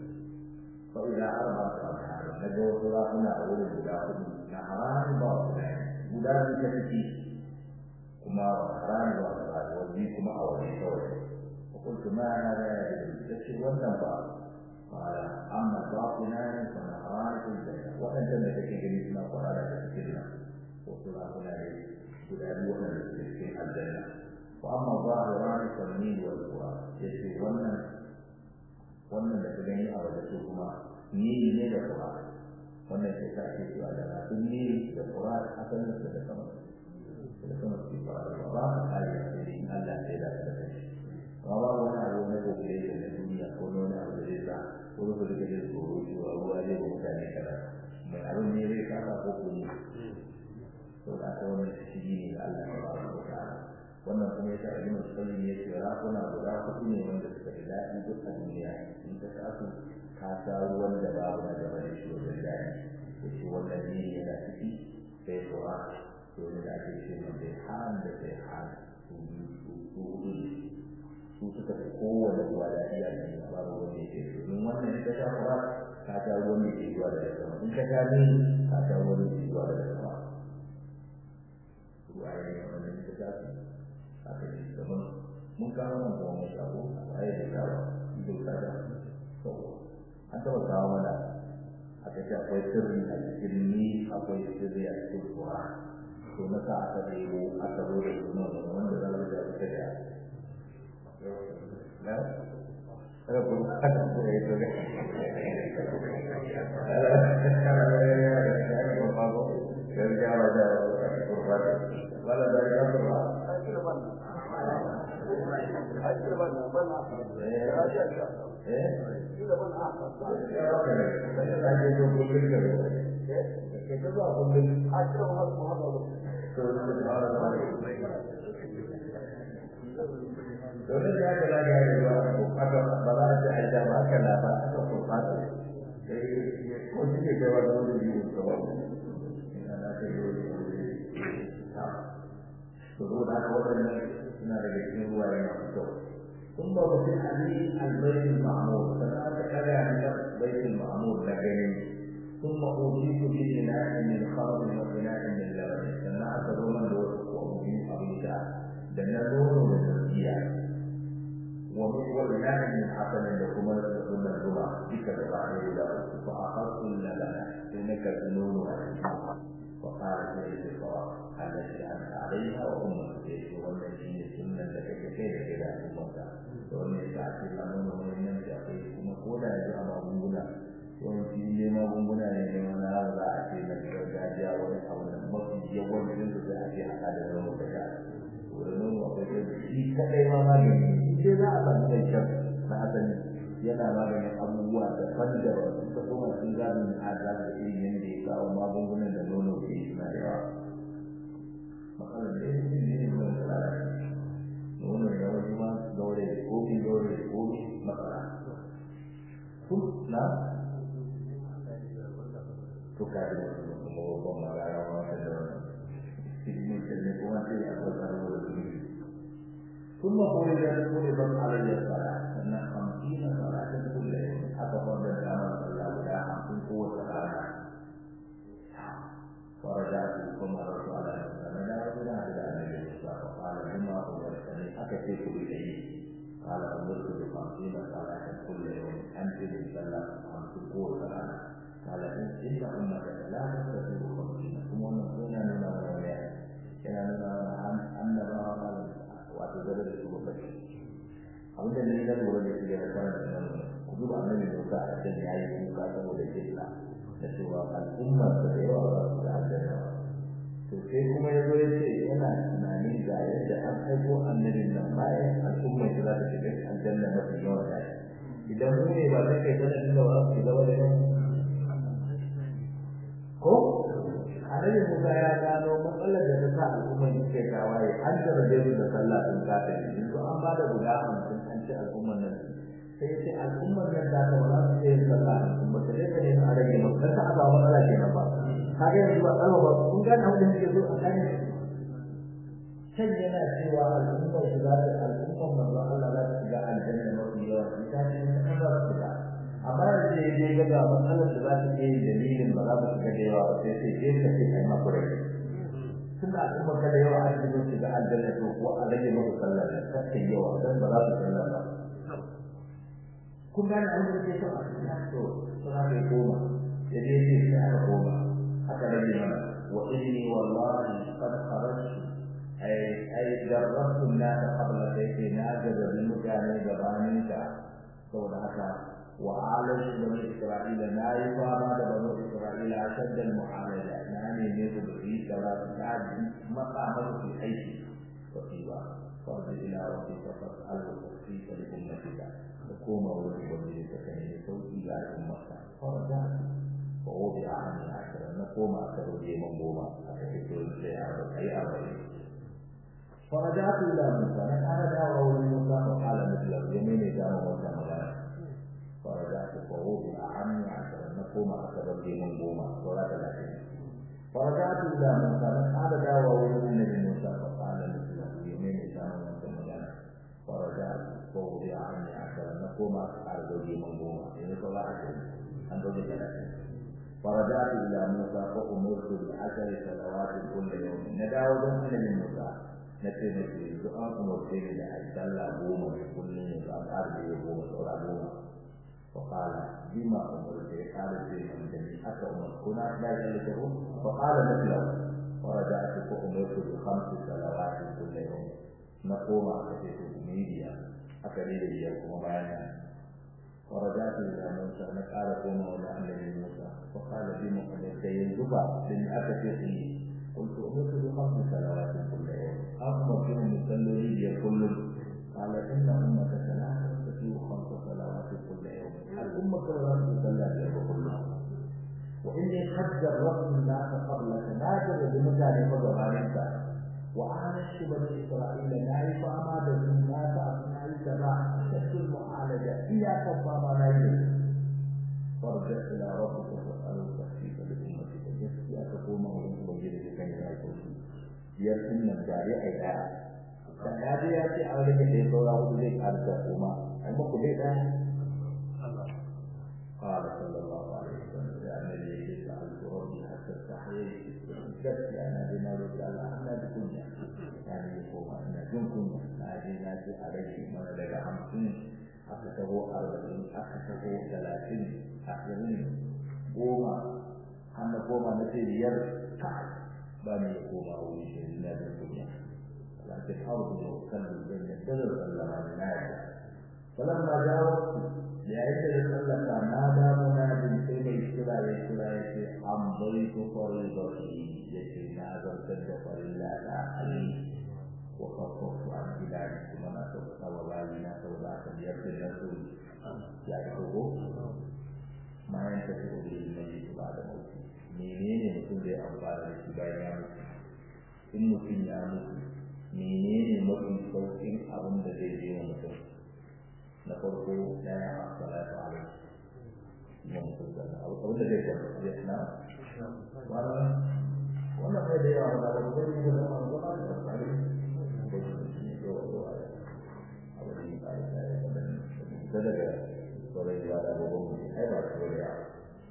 فإذا أربعة أبحار نجوا صلاحنا أول بلاهم نهران باطلين بلاد كتفي كما حرام وأسرار وزيكما أولي كوي قلت ما هذا يا wannan ba قال أما الباطنان فنهران في الجنة وأنت ما تكيد مثل قرارة تفكرنا وصلا هنا guda biyu wanda suke cikin aljanna wa amma zahiran sanni wal qura yace wannan wannan da ka gani a waje su kuma ni ne da qura wannan sai ta ce cewa da na ni da qura asalin da sama da sama su fara da ba ka kai da in Allah sai da ka kai amma ba wani abu na gobe da na duniya ko wani abu da zai sa ko da kake da tsoro cewa ruwa zai ba mutane kaza mai abin ne zai kasa ko kuma to da ta wannan shi ne da Allah ya ba wa ta'ala wannan kuma yasa ibn Qayyim ya ce rakuna guda hudu ne wanda suka yi daɗi duk a duniya in ka tasu ka sha ruwan da babu na gaba da shi wajen daɗi da shi wannan ne yana ciki sai kuwa to ne da ake ce mai sai han da sai han su biyu su su hudu ne su suka fi kowane ruwa daɗi a duniya babu wanda ya ce su in wannan in ka sha kuwa ka sha ruwan da ke zuwa daga sama in ka sha ne ka sha ruwan da ke zuwa daga sama waye wanda ta tafi aka yi gaban mun kawo nan kuma mun shago waye da kawo ido kada to an taba kawo mana aka ce akwai sirri a cikin ni akwai sirri a cikin kuwa to na sa aka ɗebo aka zo da sunan wanda za mu da ita da na kada ku kada ku yi to ga gaskiya ba da wala da ya fara Dole ya ga da ya yi wa aka ba za a ce a da ba aka lafa aka kurfata. Eh ko shi ne da wani wani yi ko ba. Ina da ke yi saboda haka waɗannan suna daga cikin ruwaye masu kyau ثم وفي علي البيت المعمور فذاك كذا من بيت المعمور لجنين ثم أوتيت بإناء من خمر وإناء من لبن سمعت روما دور وأوتيت أبيتا دنا دور وزكية وإناء من حسن لكم لكم الربع بك بقعه له فأخذت اللبن إنك تنون وقال سيد الصواب التي أنت عليها وأمك سيد والذي سنة لك كيف كذا أمك ومن يتعطي الأمر ومن يمشي أخيه كما قولا يجب magunguna yawanci ne magunguna ne ne wani har za a ce na gargajiya wani abu da mafi yawancin su sai a ce haka da nono da sha to da nono akwai da shi kadai ma magani shi dai za a samu mai kyau na asali yana maganin abubuwa daban-daban ta kuma sun gano na ada da irin yadda ya kawo magungunan da nono ke suna da yawa matsalar da ya fi ne mai tsara nono ya wani ma gaure kofi gaure kofi matsala kun na to ka da wasu kuma babban magana ma ta da wannan cikin ne kuma sai a kwata da wani ثم فرض فرضت علي الصلاة أن خمسين صلاة كل يوم حتى فرض الأمر صلى الله عليه خمسين قوة صلاة فرجعت ثم أردت على الإسلام لا رجل إلى النبي صلى الله عليه وسلم فقال بما أمرتني أكفيت إليه قال أمرت بخمسين صلاة كل يوم أنت صلى خمسين قوة صلاة قال إن إن أمك لا تستطيع خمسين ثم نقول لنا ولا كان لنا أن نرى wato gaba da su babbaci abin da ne na lura da shi da kwanan da nan ku duba annabi Musa a can ya yi kuka saboda kisa da cewa al'ummar da yawa ba su da aljanna to sai kuma ya zo ya ce yana tunanin ga yadda an aiko annabin nan bayan al'ummar da za ta shiga aljanna mafi yawa da idan mu ne ba zai kai sanadin da ba su shiga wani ba ko annabi Musa ya gano matsalar da ta sa al'ummar suke tawaye an jarabe su da sallah sun kata ne to an ba da guda hamsin an ci al'ummar nan sai ya ce al'ummar nan da ta wala su yi sallah al'ummar ta ne ne a rage mu kar ta a samu matsala kenan ba kaga yanzu ba tsaro ba kun ga abin da suke so a kan can yana cewa al'ummar su za ta al'ummar manzo Allah za ta shiga aljanna mafi yawa ita ce ta ba su shiga amma yanzu ya je ga matsalar da za ta iya dalilin ba za ta shiga da yawa ba sai sai je ka ce kai makure tunda al'umma kada yawa a cikin su ga aljanna to ko a rage muku sallah da kake yawa dan ba za su sallah ba kun gane abin da ke so a cikin to to na kai goma ya je ce sai aka goma aka rage mana wa inni wallahi qad kharajtu ay ay jarrabtu an-nas qabla dayki na ga mutane gabanin ka saboda haka وعالج بني إسرائيل لا يقام بني إسرائيل أشد المعالجة يعني نزل في كلام الناس مقامه في حيث وطيبا فارجع إلى ربك فاسأله تخفيف لأمتك تقوم ولي تكني صوتي إلى أمتك فرجعت ووضع عني عشرا نقوم أكثر لي منظومة أتكتب لي أي أربعين فرجعت إلى موسى أنا دعوة لموسى وقال مثله يميني كان موسى مغانا فرجعت فوضع عني عشرا نقوم أكثر لي منظومة ولا ثلاثين فرجعت إلى موسى هذا دعوة النبي موسى فقال مثله يمين كان موسى مجانا فرجعت فوضع عني عشرا نقوم أكثر لي منظومة يعني صلى عشرين أن تجد ثلاثين فرجعت إلى موسى فأمرت بعشر صلوات كل يوم ندعو النبي موسى نتي نتي دعاء أمرتني لأن صلى بوما كل يوم أربع بوما صلى بوما فقال بما أمرت قال سيدنا الجميع أتى أمر هنا لا يجلسه فقال مثله فرجعت فأمرت بخمس صلوات كل يوم نقوم أكتب ميديا أكليل اليوم وبيانا فرجعت إلى موسى نقال قوم ولا النبي موسى فقال بما أمرت ينزفا لن أكتب قلت أمرت بخمس صلوات كل يوم أمر بهم يصلوا لي كل قال إن أمتك لا تستطيع خمس صلوات كل يوم الأمة كلها تصلى بها كلها وإني قد جربت الناس قبلك نادر بمثال فضلانك وعالجت بني إسرائيل نعرف أماد الناس أبناء السماء أشد المعالجة إلى كفى ما لا فارجع إلى ربك فاسأله تخفيف لأمتك جسدي أتقوم وإن وجدت كان يكون يرسم الجاري إلى dan ya je ya ce an rage ɗaya saura hudu zai ƙarfa kuma ai muku dai ɗaya قال صلى الله عليه وسلم يا النبي سألت ربي حتى استحييت جدت أنا بما رجال أنا بكنيا يعني يقوم أنا جنكم هذه ناس عليه من لدى خمسين أكتبه أربعين أكتبه ثلاثين أحيانين قوما أنا قوما نسير يركع بني يقوم أو يشير لا بالكنيا لكن أرض وكلم بين الدلل سلم الناس فلما جاوبت لأجل سلك نادى مناد في الكلا يكلا يكي أمضيت فريضتي يكي نازل سد فريلا علي وخففت عن بلادي ثم نسوك سوالينا سوداك بيرد الرسول يعرفه ما ينتفع به الميت بعد موته menene mutum zai amfana da shi bayan ya mutu in mutum ya mutu menene mafi sauƙin abin da zai je wa mutum na farko ɗaya a salatu alaihi yin mutum da abin da zai kwanta zai na wannan wannan bai da yawa ba da zai yi da zama da zama da tsari ko shi ne ko ko a abin da ya yi da da daga sauran yawa da abubuwan mutum ai ba su da yawa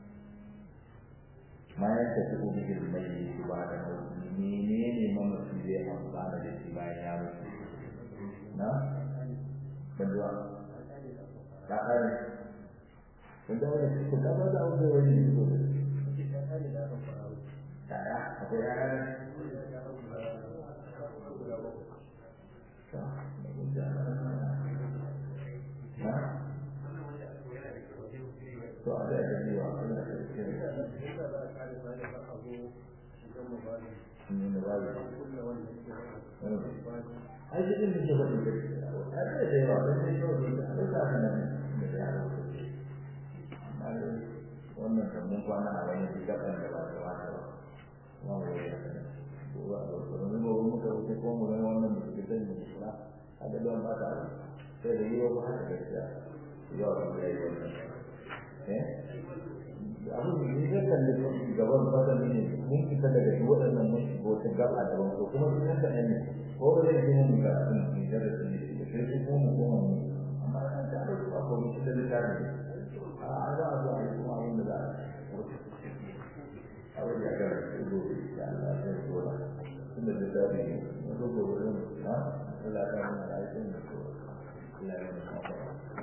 ma ya tafi ubangiji mai yi su ba da mutum menene mamaci zai amfana da shi bayan ya mutu na banduwa ta kare kun da wani ku da ba da wani wani ne ko ta ya akwai ya kare to a da ya yi wa Allah ya ce من الغالب أي شيء من شغل البيت هذا شيء واضح من شغل البيت هذا كافي wannan mun kwana a wani gaban da ba ta wata ba ba mu yi ba ba ba mu mu mu ka wuce ko mu ga wannan da ke da ni ba hada don ba ta sai da yiwa ba haka gaskiya ya ba ya yi wannan eh abin da ne zai kalli gaban fata ne mun fita daga duk waɗannan mun shiga wata gaba da ban ko kuma sun ka ne ko ba zai yi mun ga sun ne da su ne da sai su kuma mu kuma mu amma an ta da ba ko mun da littafi a za a zo a yi kuma abin da za a abin da ga su go da Allah ya zo da da da dare ne ko gobe ne ha Allah ka mana lafiya ne ko Allah ya mana